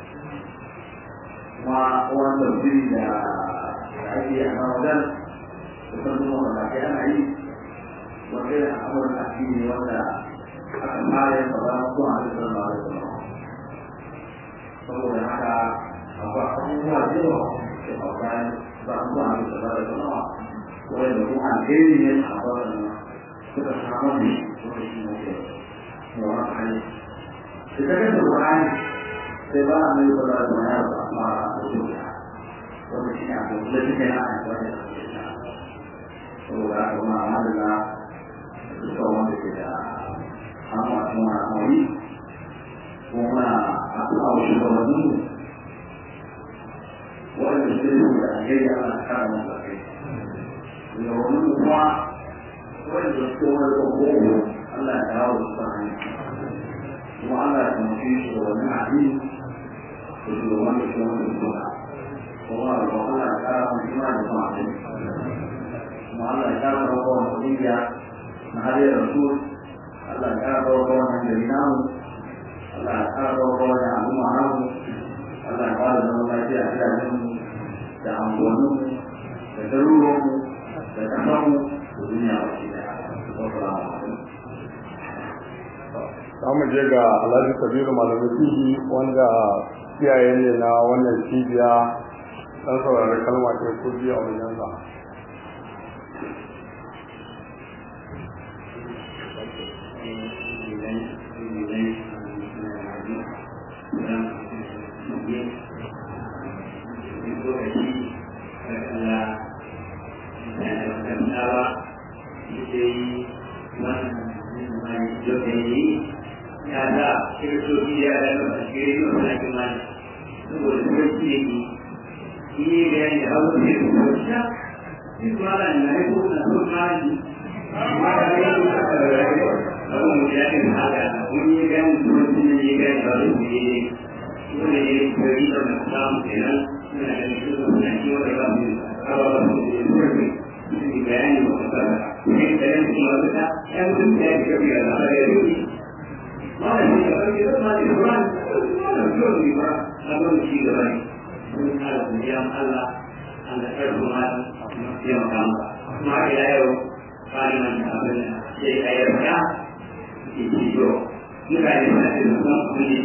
kuma wannan tafsiri da ake a Ramadan da san kuma da ke ana yi wanda da amurin addini wanda aka fara yin ba su a cikin ba da kuma saboda haka akwai abubuwa da yawa da bayan ba su a cikin ba da kuma wanda kuma alheri ne a wannan suka samu ne wanda shi ne ke yawa hali da ta kasa Qur'ani sai ba a mai kula da wani abu amma da zuciya wanda shi ne abu da suke na a wani saboda haka kuma amalina duka wanda ke da amma kuma amuri kuma a kuma wasu gabanin wanda su yi da alheri ana kara masa kai da wani kuma wanda su wani kogo Allah ya dawo da su hanyar kuma Allah ya taimake shi da wani addini da shugaban da shi wani suna kuma da Allah ya kara masa ima da kuma addini kuma Allah ya kara kawo wannan kungiya na hadiyar rasul Allah ya kara kawo wannan gari namu Allah ya kara kawo wannan al'umma namu Allah ya kara zama lafiya a gidajenmu da anguwanninmu da garuruwanmu da ƙasarmu da duniya ba shi daya. Wassalamu alaikum. za mu je ga alhaji kabiru malamin fihi wanda iyaye ne na wannan cibiya dan saurari kalma ta ko biyu a wajen sa ya da kiristoci ya da kan shiri da wani kimani saboda kiristoci ne ki yi bayani da hausa ne da kiristoci shi kuma da na yi ko na so mani ma da yi ko ka da rai abu mu ya ke haka mun yi bayani da kiristoci ne yi bayani da wani ne ne ko ne ne kiri da na samu kenan suna da shi da suna kiwo da ba mu ba ba su ne kiri su bayani da wata ne da yanzu kuma wata yan sun da ya ke kabiya da har yanzu malam ne da kake zama da Quran malam yau ne ba abin shi da rai mun kala biyan Allah an da karfi ma ya makama kuma ila yau bani man da abin sai ka yarda ki ci yo muka yi na da kuma kuni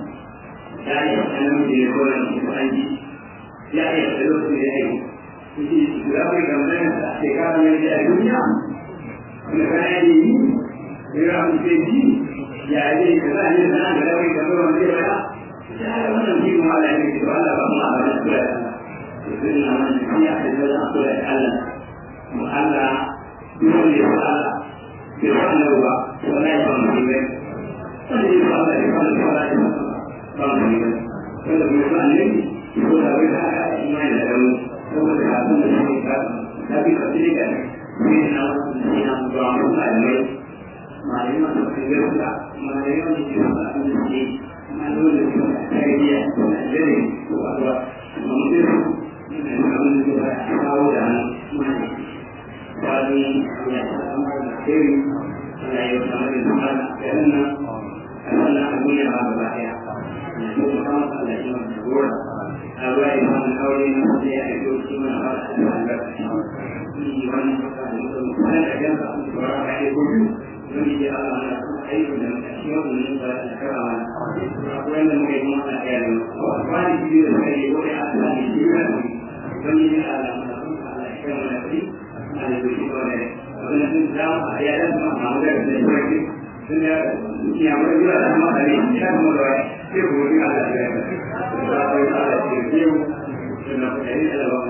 ya yi sanan da ya kora ni an ji ya yi da lokacin da ya yi kuji da kai ga mun da shekara mai da duniya kuma kana yi ya mu ce ji ya yi ka za a yi sana da rawai da ruwan zai bada ya yi wannan shi kuma ala ne to Allah ba mu a bada kula da to sun na man shi ya da wajen kula da Allah mu Allah dole ne ba Allah bai ba Allah ba wallahi ba mu yi wanda ya ba Allah ya ba Allah wallahi ba mu yi wanda bai ba Allah ko da bai da haka imani da rawu saboda kafin da shi ka da bi ka tsira ne na wannan na ba mu malamai malamai masu kangarsa malamai wanda ke masu abin da ke malamai da ke masu tarbiyya da jere ko abuwa amma mutum yana yin abin da ke ba a kawo da hannu mai kwani ya samu da kiri ana yi wa kamar da zama da garin nan a wannan abin ya ba gaba daya na yi wa kama da Allah shi wanda gora a ruwa ya samu aure na wanda ya aiko shi mana ba da albarka shi wannan kasa da mutum kwanan da gansa a cikin wara a aiko biyu wani ya Allah na kuma aiki da shi wannan ba da karawa wanda muke kuma a yaro ba ni biyu da kai ko ya Allah ne shi ne wani ya Allah na kuma Allah ya kama da kai Allah ya shi ko ne wannan sun da a ya da ma ma da da shi sun ya ya mu da da ma da ne ya mu da sai ko ni Allah ya ya ba ko Allah ya ce yau sun da kai da ba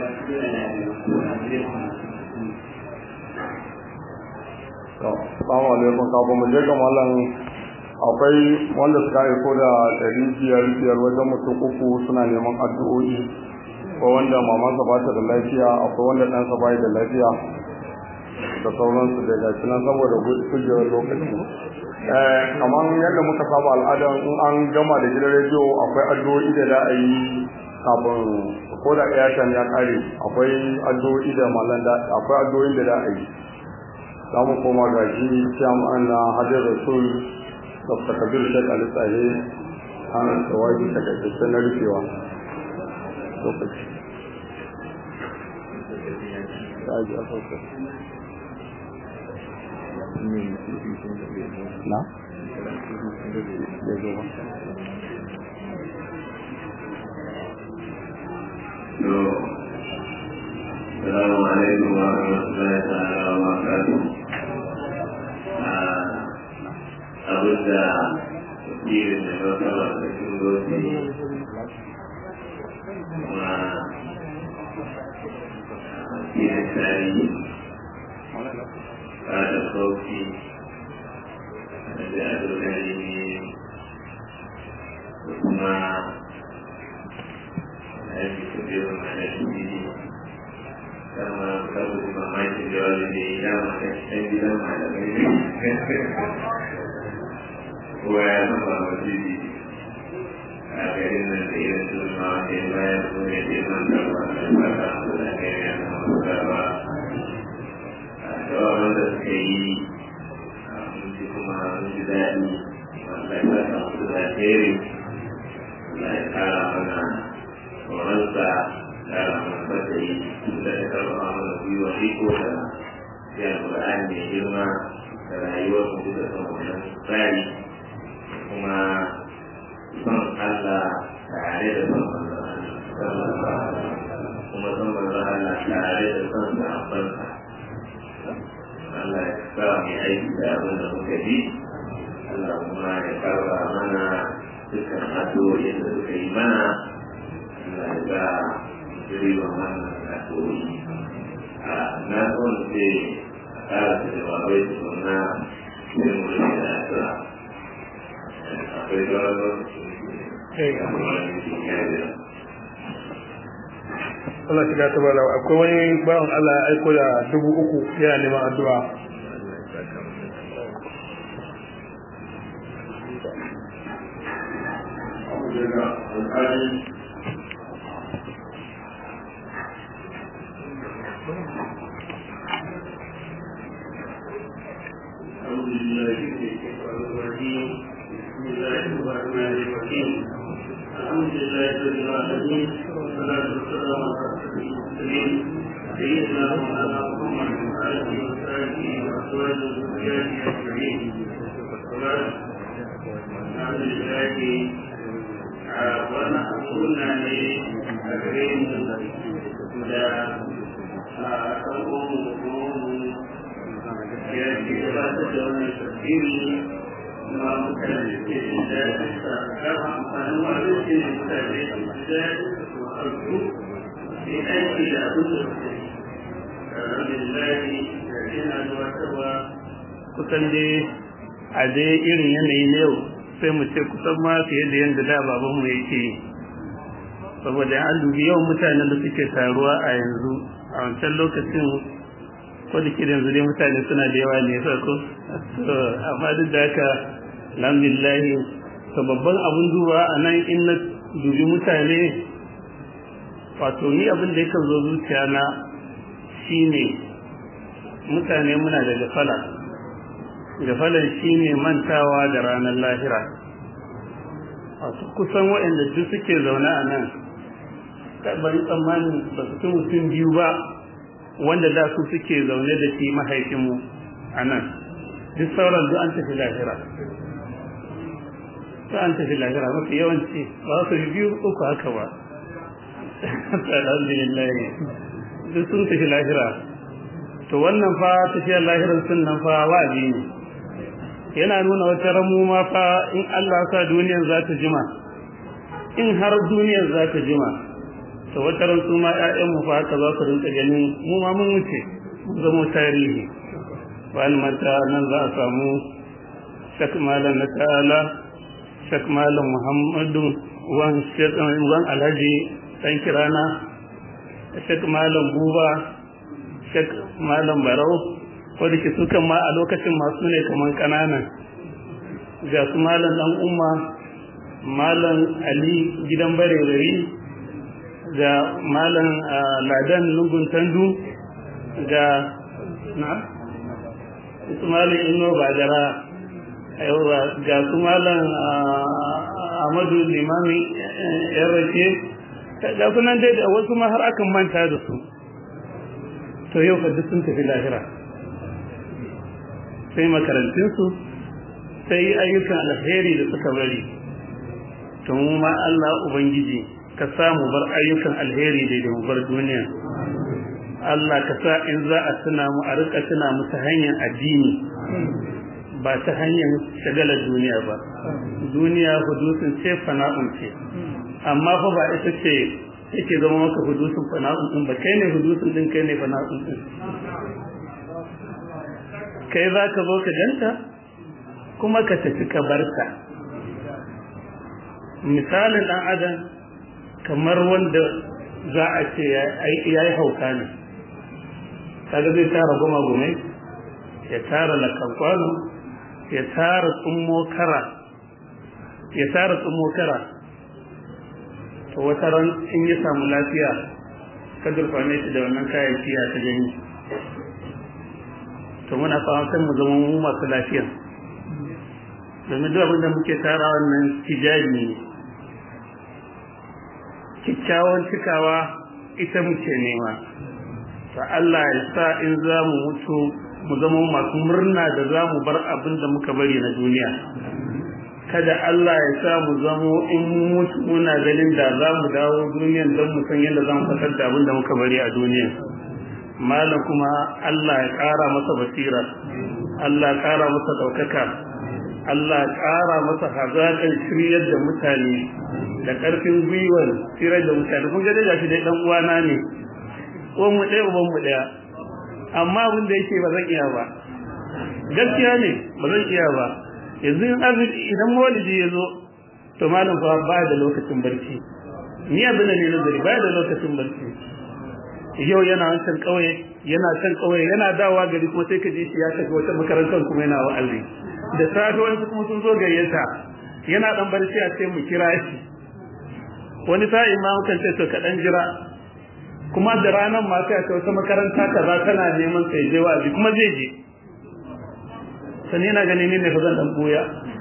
Assalamu alaikum kafin mu je ga mallam akwai wanda suka aiko da ɗari biyar biyar wajen mutum uku suna neman addu'o'i ko wanda mamansa ba ta da lafiya akwai wanda ɗansa ba da lafiya da sauransu da gashi nan saboda gujewar lokaci kamar yadda muka saba al'ada in an gama da gidan rediyo akwai addu'o'i da za a yi kafin ko da airtime ya kare akwai addu'o'i da mallan da akwai addu'o'in da za a yi za mu koma ga shi jami'an na hajjar rasul dr kabir shek ali tsaye an tsawaji ta gaggasta na rufewa lokaci na? السلام عليكم ورحمة الله تعالى وبركاته أبدا كثير من الوكالة تكون وفي الثاني بعد الخوف نجاة الكريمين ثم هذه كثير من الأشياء kama kamu di mama itu jual di dalam saya bilang ada ini Wah, sama di Akhirnya nanti itu semua yang bayar punya di mana Maka akhirnya beberapa aka yi mun ji kuma mun ji daɗi Allah ya saka musu da alheri Allah ya kara mana tsoronsa kara mana fatayi da ya karɓa mana gwiwa iko da ya Qur'ani mai girma da rayuwar mu da son wannan tsari kuma son Allah tare da son Allah kuma son manzo Allah tare da son sahabbansa Allah ya sa mu aiki da abin da muka ji Allah kuma ya karba mana dukkan addu'o'in da suka yi mana Allah ya sa riban wannan addu'o'i a na son ce a ƙara da jawabai tukuna sai mu rufe da addu'a akwai gawar Allah shiga ta bala akwai wani bawan Allah ya aiko da dubu uku yana neman addu'a أعوذ بالله من الشيطان الرجيم بسم الله الرحمن الرحيم الحمد لله رب العالمين والصلاة والسلام على أشرف المرسلين سيدنا مولانا محمد وآله وصحبه وأزواجه وذرياته أجمعين وبعد الحمد لله wannan suna ne a gare mu da ɗan uwanmu ya ke gabatar da wannan tafsiri na mutane da ke jin daɗin sa har amfanin wannan shi ne mutane da jin daɗin su harku sai aiki da abin da suke yi alhamdulillah da yana gabatarwa kusan dai a dai irin yanayi na yau sai mu ce kusan ma fiye da yadda da babanmu yake yi saboda an dubi yawan mutanen da suke taruwa a yanzu a wancan lokacin ko da kiran yanzu dai mutane suna da yawa ne ko amma duk da haka alhamdulillah to babban abun duba a nan in na dubi mutane wato ni abin da yakan zo zuciya na shine mutane muna da gafala gafalan shine mantawa da ranar lahira wato kusan waɗanda duk suke zaune a nan bari tsammanin ba su fi mutum biyu ba wanda da su suke zaune da shi mahaifinmu a nan duk sauran duk an tafi lahira duk an tafi lahira mafi yawanci ba su biyu uku haka ba alhamdulillah duk sun tafi lahira to wannan fa tafiyar lahirar sun nan fa wa'azi ne yana nuna wata ramu ma fa in Allah sa duniyar za ta jima in har duniyar za ta jima to wata ran su ma ƴaƴanmu fa haka za su rinka ganin mu ma mun wuce mun zama tarihi wani mata nan za a samu shak malam na ta'ala shak malam muhammadu wan wan alhaji dan kirana shak malam buba shak malam barau ko da ke su kan ma a lokacin masu ne kamar ƙananan ga su malam dan umma malam ali gidan bare ga malam ladan lungun tandu ga na su malam ino bajara yawa ga su malam amadu limami yan rake ga sunan dai da wasu ma har akan manta da su to yau fa duk sun tafi lahira sai makarantunsu sai ayyukan alheri da suka bari to mu ma Allah ubangiji ka samu bar ayyukan alheri da da bar duniya Allah ka sa in za a tuna mu a rika tuna mu ta hanyar addini ba ta hanyar shagalar duniya ba duniya hudusun ce fana'un ce amma fa ba ita ce yake zama maka hudusun fana'un din ba kai ne hudusun din kai ne fana'un din kai za ka zo ka ganta kuma ka tafi ka barta misalin dan adam kamar wanda za a ce ya yi hauka ne kaga zai tara goma gomai ya tara lakankwano ya tara tsummo kara ya tara tsummo kara to wata ran in ya samu lafiya ka durfane shi da wannan kayayyaki ya ta gani to muna fatan mu zama mu masu lafiya domin duk abin da muke tara wannan tijabi ne kyakkyawan cikawa ita muke nema to Allah ya sa in za mu mutu mu zama masu murna da za mu bar abin da muka bari na duniya kada Allah ya sa mu zamo in mutu muna ganin da za mu dawo duniyan don mu san yadda za mu fitar da abin da muka bari a duniya malam kuma Allah ya ƙara masa basira Allah ya ƙara masa ɗaukaka Allah ya ƙara masa hazaƙar shiryar da mutane da ƙarfin gwiwar shiryar da mutane kun ga dai shi dai dan uwana ne ko mu ɗaya uban mu ɗaya amma abin da yake ba zan iya ba gaskiya ne ba zan iya ba yanzu in arziki idan maulidi ya zo to malam fa ba da lokacin barci ni abin da ne nazari ba da lokacin barci yau yana wancan kauye yana can kauye yana dawowa gari kuma sai ka ji shi ya tafi wata makarantar kuma yana wa'azi da safe wani kuma sun zo gayyata yana dan barci a ce mu kira shi wani sa'in ma mukan ce to ka dan jira kuma da ranar ma sai a wata makaranta kaza tana neman sai je wa'azi kuma zai je sani yana ganin ne fa zan dan buya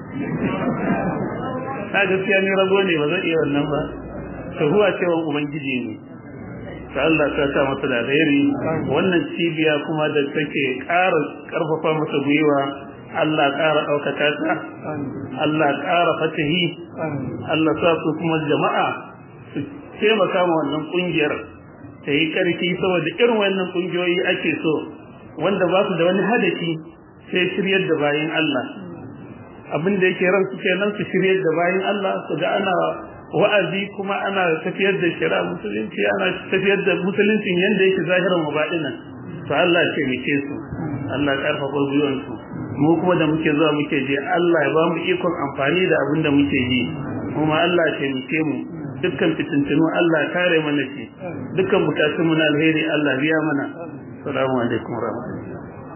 ta gaskiya ni rago ne ba zan iya wannan ba to huwa cewa ubangiji ne ta Allah ta sa masa da alheri wannan cibiya kuma da take ƙara ƙarfafa masa gwiwa Allah ƙara ɗaukaka ta Allah ƙara fatahi Allah sa su kuma jama'a su taimaka ma wannan ƙungiyar ta yi ƙarfi saboda irin wannan ƙungiyoyi ake so wanda ba su da wani hadafi sai shiryar da bayan Allah abin da yake ran su kenan su shiryar da bayan Allah su ga ana wa'azi kuma ana tafiyar da shari'a musulunci ana tafiyar da musuluncin yanda yake zahiran mabadinan to Allah ya taimake su Allah ya karfafa gwiwan su mu kuma da muke zuwa muke je Allah ya ba mu ikon amfani da abin da muke yi kuma Allah ya taimake mu dukkan fitintunu Allah ya kare mana shi dukkan bukatun mu na alheri Allah biya mana assalamu alaikum warahmatullahi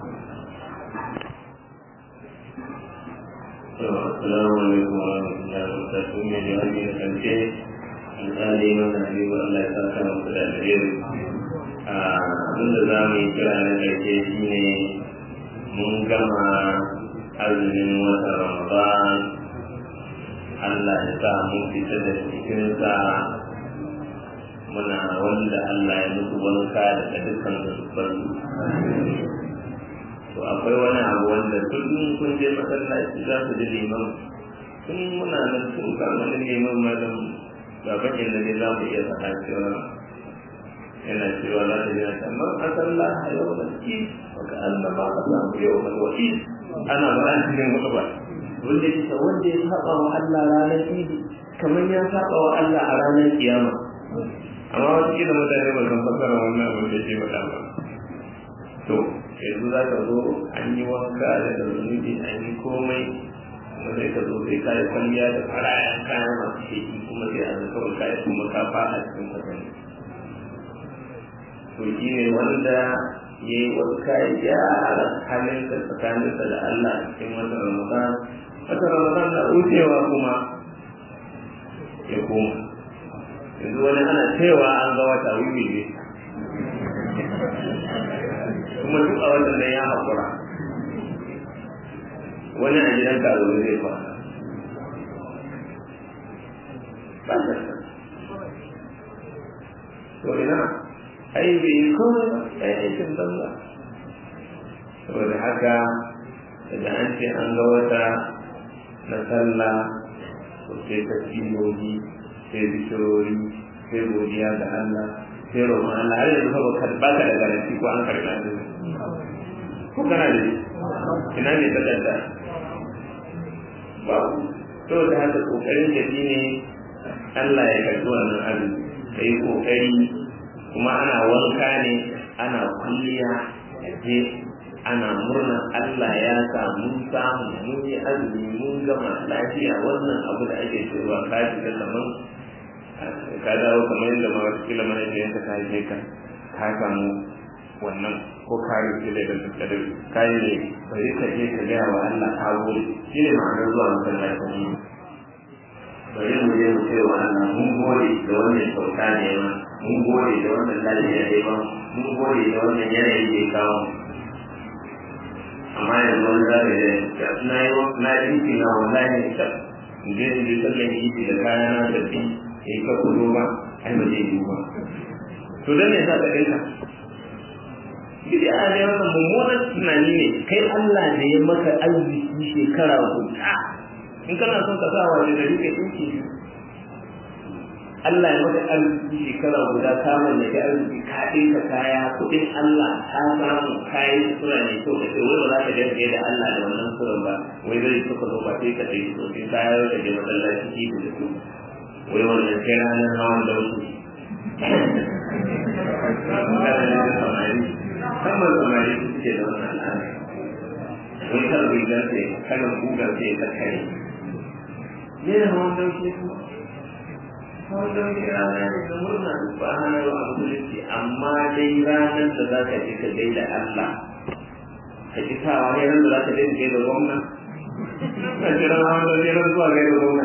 السلام عليكم ورحمة الله وبركاته من جوابي الخمسة الآلي من حبيب الله تعالى وصلى الخير abin da za mu yi kira na ƙarshe shi ne mun gama azumin watan ramadan Allah ya sa mun fita da cikinsa muna wanda Allah ya mutu wanka daga dukkan zubar to akwai wani abu wanda kullum kun je masallaci za su ji liman tun muna nan tun kama da liman malam baban inda ne za mu iya faɗa cewa yana cewa za ta jina amma a sallah a yau da ki waka Allah ba ka samu yau da wa'i ana ba an cikin wata ba wanda ya wanda ya saba wa Allah ranar idi kamar ya saba wa Allah a ranar kiyama amma wata kila mutane ba san fasara wannan abin da ke faɗa ba to yanzu za ka zo an yi wanka da zunubi an yi komai kuma sai ka zo sai ka yi kwalliya da farayan kayan masu sheki kuma sai a zaka wa kayan kuma ka fara cikin kwatani to shi ne wanda ya yi wanka ya gyara halinsa tsakaninsa da Allah a cikin wata ramadan wata ramadan na wucewa kuma ya koma yanzu wani ana cewa an ga wata wiwi ne kuma duk a wannan nan ya haƙura wani a gidan ka zaune zai kwana ba ta to ina ai bai yi komai ba ai aikin banza saboda haka daga an ce an ga wata na sallah to sai tasbihohi sai bishirori sai godiya ga Allah sai roƙon Allah har yanzu ba ka ba ka da garanti ko an karɓa ne ko kana da ina ne ta kanta ba to da haka kokarin da ne Allah ya karɓi wannan abin kai kokari kuma ana wanka ne ana kulliya je ana murna Allah ya sa mun samu mun yi azumi mun gama lafiya wannan abu da ake cewa ka shiga kaman ka dawo kamar yadda ma wata kila mana da yanka ka haife ka ka samu wannan ko ka rufe da kadar ka yi ne bari ka je ka gaya wa Allah ka gode shi ne ma'anar zuwa masallaci bari mu je mu ce wa Allah mun gode da wannan kyauta ne ma mun gode da wannan lafiya ne ba mun gode da wannan yanayi da ya kawo amma yanzu wani za ka yi na yi na yi titi na wallahi ne ta in je in je sallan titi da kaya na da fi in ka kudo ba ai ba zai yi ba to dan ne za ka dinka bid'a ne wannan mummunan tunani ne kai Allah da ya maka arziki shekara guda in kana son ka sa wa da gari ka dinki Allah ya maka arziki shekara guda ka mallaki arziki ka dinka kaya kuɗin Allah ka samu kayan sura ne kyau da kai wai ba za ka dinga da Allah da wannan suran ba wai zai suka zo ba sai ka dai to sai kaya ka je masallaci ki da su wai wannan sai ranar hawan da wasu kamar samari suke da wannan al'ada wani kan rigar sai kanan gugar sai ta kare ne da hawan dauke kuma hawan dauke rana ne da murna ba hana yau a musulunci amma dai ranar da za ka je ka gaida Allah ka ji sawa ne ran da za ka je ka gaida gwamna ka ji ran hawan dauke ran zuwa gaida gwamna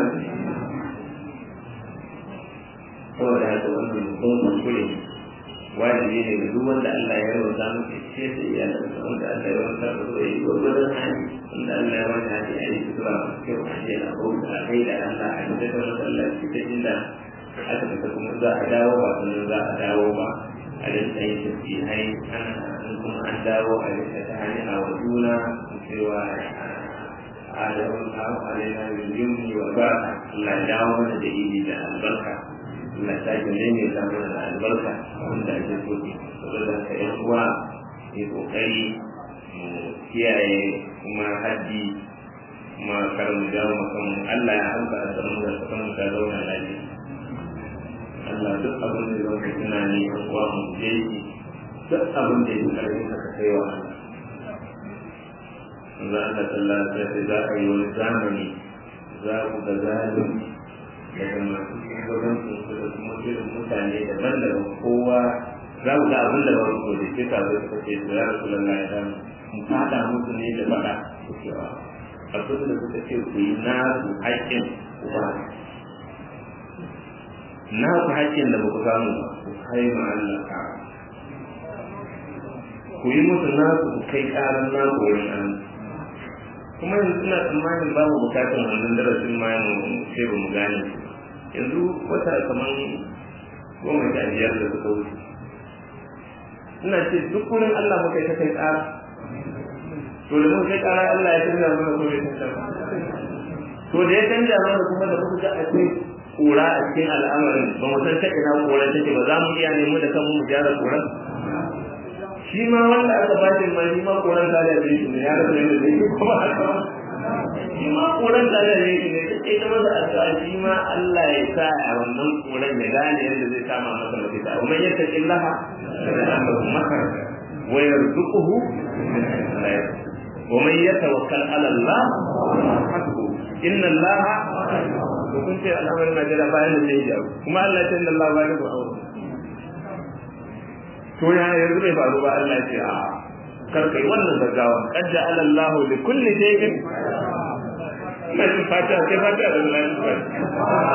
saboda haka wannan mutum kuskure ne wajibi ne ga duk wanda Allah ya rawata maka ce da iyalansa wanda Allah ya rawata maka da yi gwagwarin hali wanda Allah ya rawata hali a yi sutura masu kyau a ce na bauta a kai da Allah a yi da masallaci ta inda aka fita kuma za a dawo ba sannan za a dawo ba a rinka yin tasbihai ana kuma an dawo a rinka ta hanyar wa juna cewa a da wani kawo a rena yin yumni wa ba Allah ya dawo mana da idi da albarka Allah ta ji ne ne samu da albarka wanda ake so saboda ka yan uwa yi kokari mu kiyaye kuma haddi kuma kar mu jawo makan Allah ya hauka a saman da kasan mu ta zauna lafiya Allah duk abin da zai tunani yan uwa mu je shi duk abin da yake karfin ka kai wa Allah Allah sallallahu alaihi wasallam za a yi wani zamani za ku ga zalunci daga masu shugabancin su da kuma irin mutane daban-daban kowa za mu ga abin da ba su da ke ta zai suka ce ya rasu lalla ya damu mu fada musu ne da faɗa cewa abin da suka ce ku yi nasu haƙƙin ku ba nasu haƙƙin da ba ku samu ba ku kai ma Allah ka ku yi musu nasu ku kai ƙaran naku wurin Allah kuma yanzu ina tsammanin babu bukatar wannan darasin ma mu sai ba mu gane yanzu wata kamar goma sha biyar da suka wuce ina ce duk wurin Allah muka yi ta kai tsara to da muka kai tsara Allah ya canza mana ko bai canza ba to da ya canza mana kuma da muka ga akwai kura a cikin al'amarin ba mu san ta ina kura take ba za mu iya nemo da kanmu mu gyara kuran shi ma wanda aka ba shi ma shi ma koran ta da shi ne ya rasa yadda zai yi kuma haka shi ma koran ta da shi ne ta ce ta masa addu'a shi ma Allah ya sa a wannan koran ya gane yadda zai kama masa mafita wa man yattaqi Allah yaj'al makhraja wa yarzuquhu wa man yatawakkal ala Allah hasbuhu inna Allah to kun ce al'amarin Najeriya bayan da zai jawo kuma Allah ya ce inna Allah bayan da aure to ya yanzu bai faru ba Allah ce a kar kai wannan gaggawa qad ja'ala Allahu li kulli shay'in mai fata kai fata da Allah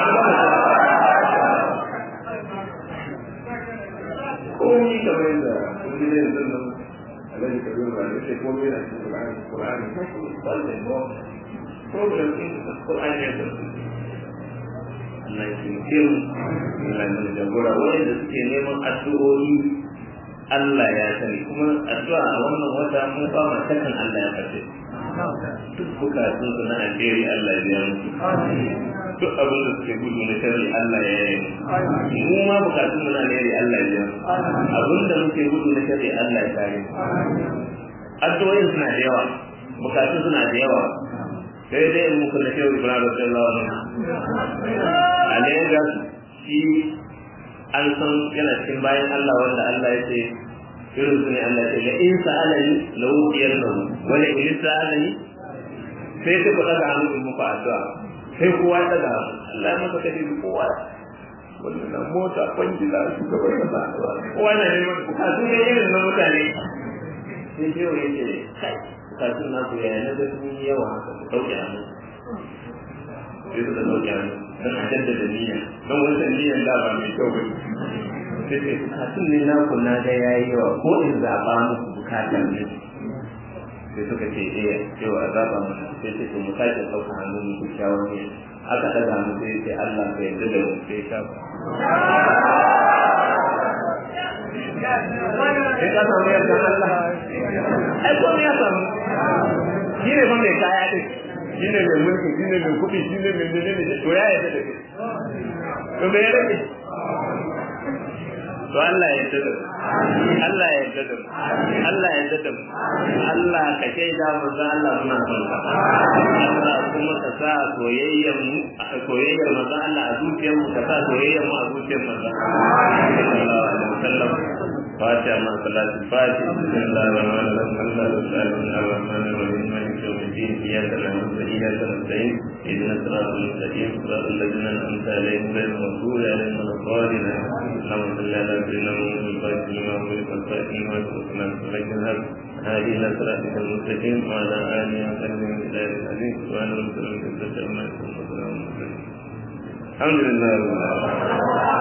ko ni kamar yadda kuma ne yanzu nan Allah ya kawo ba ne sai komai da Qur'ani Qur'ani sai ko problem in Qur'ani ya Allah ya taimake mu Allah ya jagora wanda suke neman addu'o'i Allah ya sani kuma addu'a a wannan wata mun ba ma takan Allah ya karbe duk bukatun su na alheri Allah ya biya musu duk abin da suke gudu na sharri Allah ya yi mu ma bukatun mu na alheri Allah ya biya abin da muke gudu na sharri Allah ya kare addu'o'in suna da yawa bukatun suna da yawa sai dai in muku na shehu ibrahim radiyallahu anhu a Lagos shi an san yana cikin bayan Allah wanda Allah ya ce irin su ne Allah ya ce la in sa'alani la uqiyar lahu wa la in sa'alani sai ta ku daga hannu in muku addu'a sai kowa ya daga Allah ya maka kace kowa wannan na mota kwangila su gaba da kowa na neman bukatu ne irin na mutane sai shehu ya ce kai bukatun naku yaya na ga sun yi yawa haka ku ɗauke hannu sai suka ɗauke hannu don a jaddada niyya don wancan niyyan da ba mai kyau bane sai ce bukatun ne naku na ga yayi yawa ko in zaɓa muku bukatar ne sai suka ce eh cewa a zaɓa masa sai ce to mu sake ɗauka hannu mu kyakkyawan ne aka ɗaga mu sai ce Allah ka yarda da mu sai ka sai ka samu yarda Allah ai ko ya samu shi ne fa mai kaya ɗin shi ne mai mulki shi ne mai kuɗi shi ne mai menene to ya yarda da kai to me ya rage to Allah ya yarda da Allah ya yarda da Allah ya yarda da Allah ka shaida mu da Allah muna son ka Allah kuma ka sa soyayyar mu soyayyar manzo Allah a zuciyar mu ka sa soyayyar mu a zuciyar manzo sallallahu alaihi wasallam فاتحة مع صلاة الفاتحة بسم الله الرحمن الرحيم الله تعالى الرحمن الرحيم مالك يوم الدين إياك نعبد وإياك نستعين اهدنا الصراط المستقيم صراط الذين أنعمت عليهم غير المغضوب عليهم ولا الضالين اللهم صل على سيدنا محمد الفاتح لما أغلق الفاتح لما سبقنا ولك الهب هذه إلى صراطك المستقيم وعلى آله وصحبه وسلم العظيم سبحان ربك رب العزة عما يصفون وسلام على المرسلين الحمد لله رب العالمين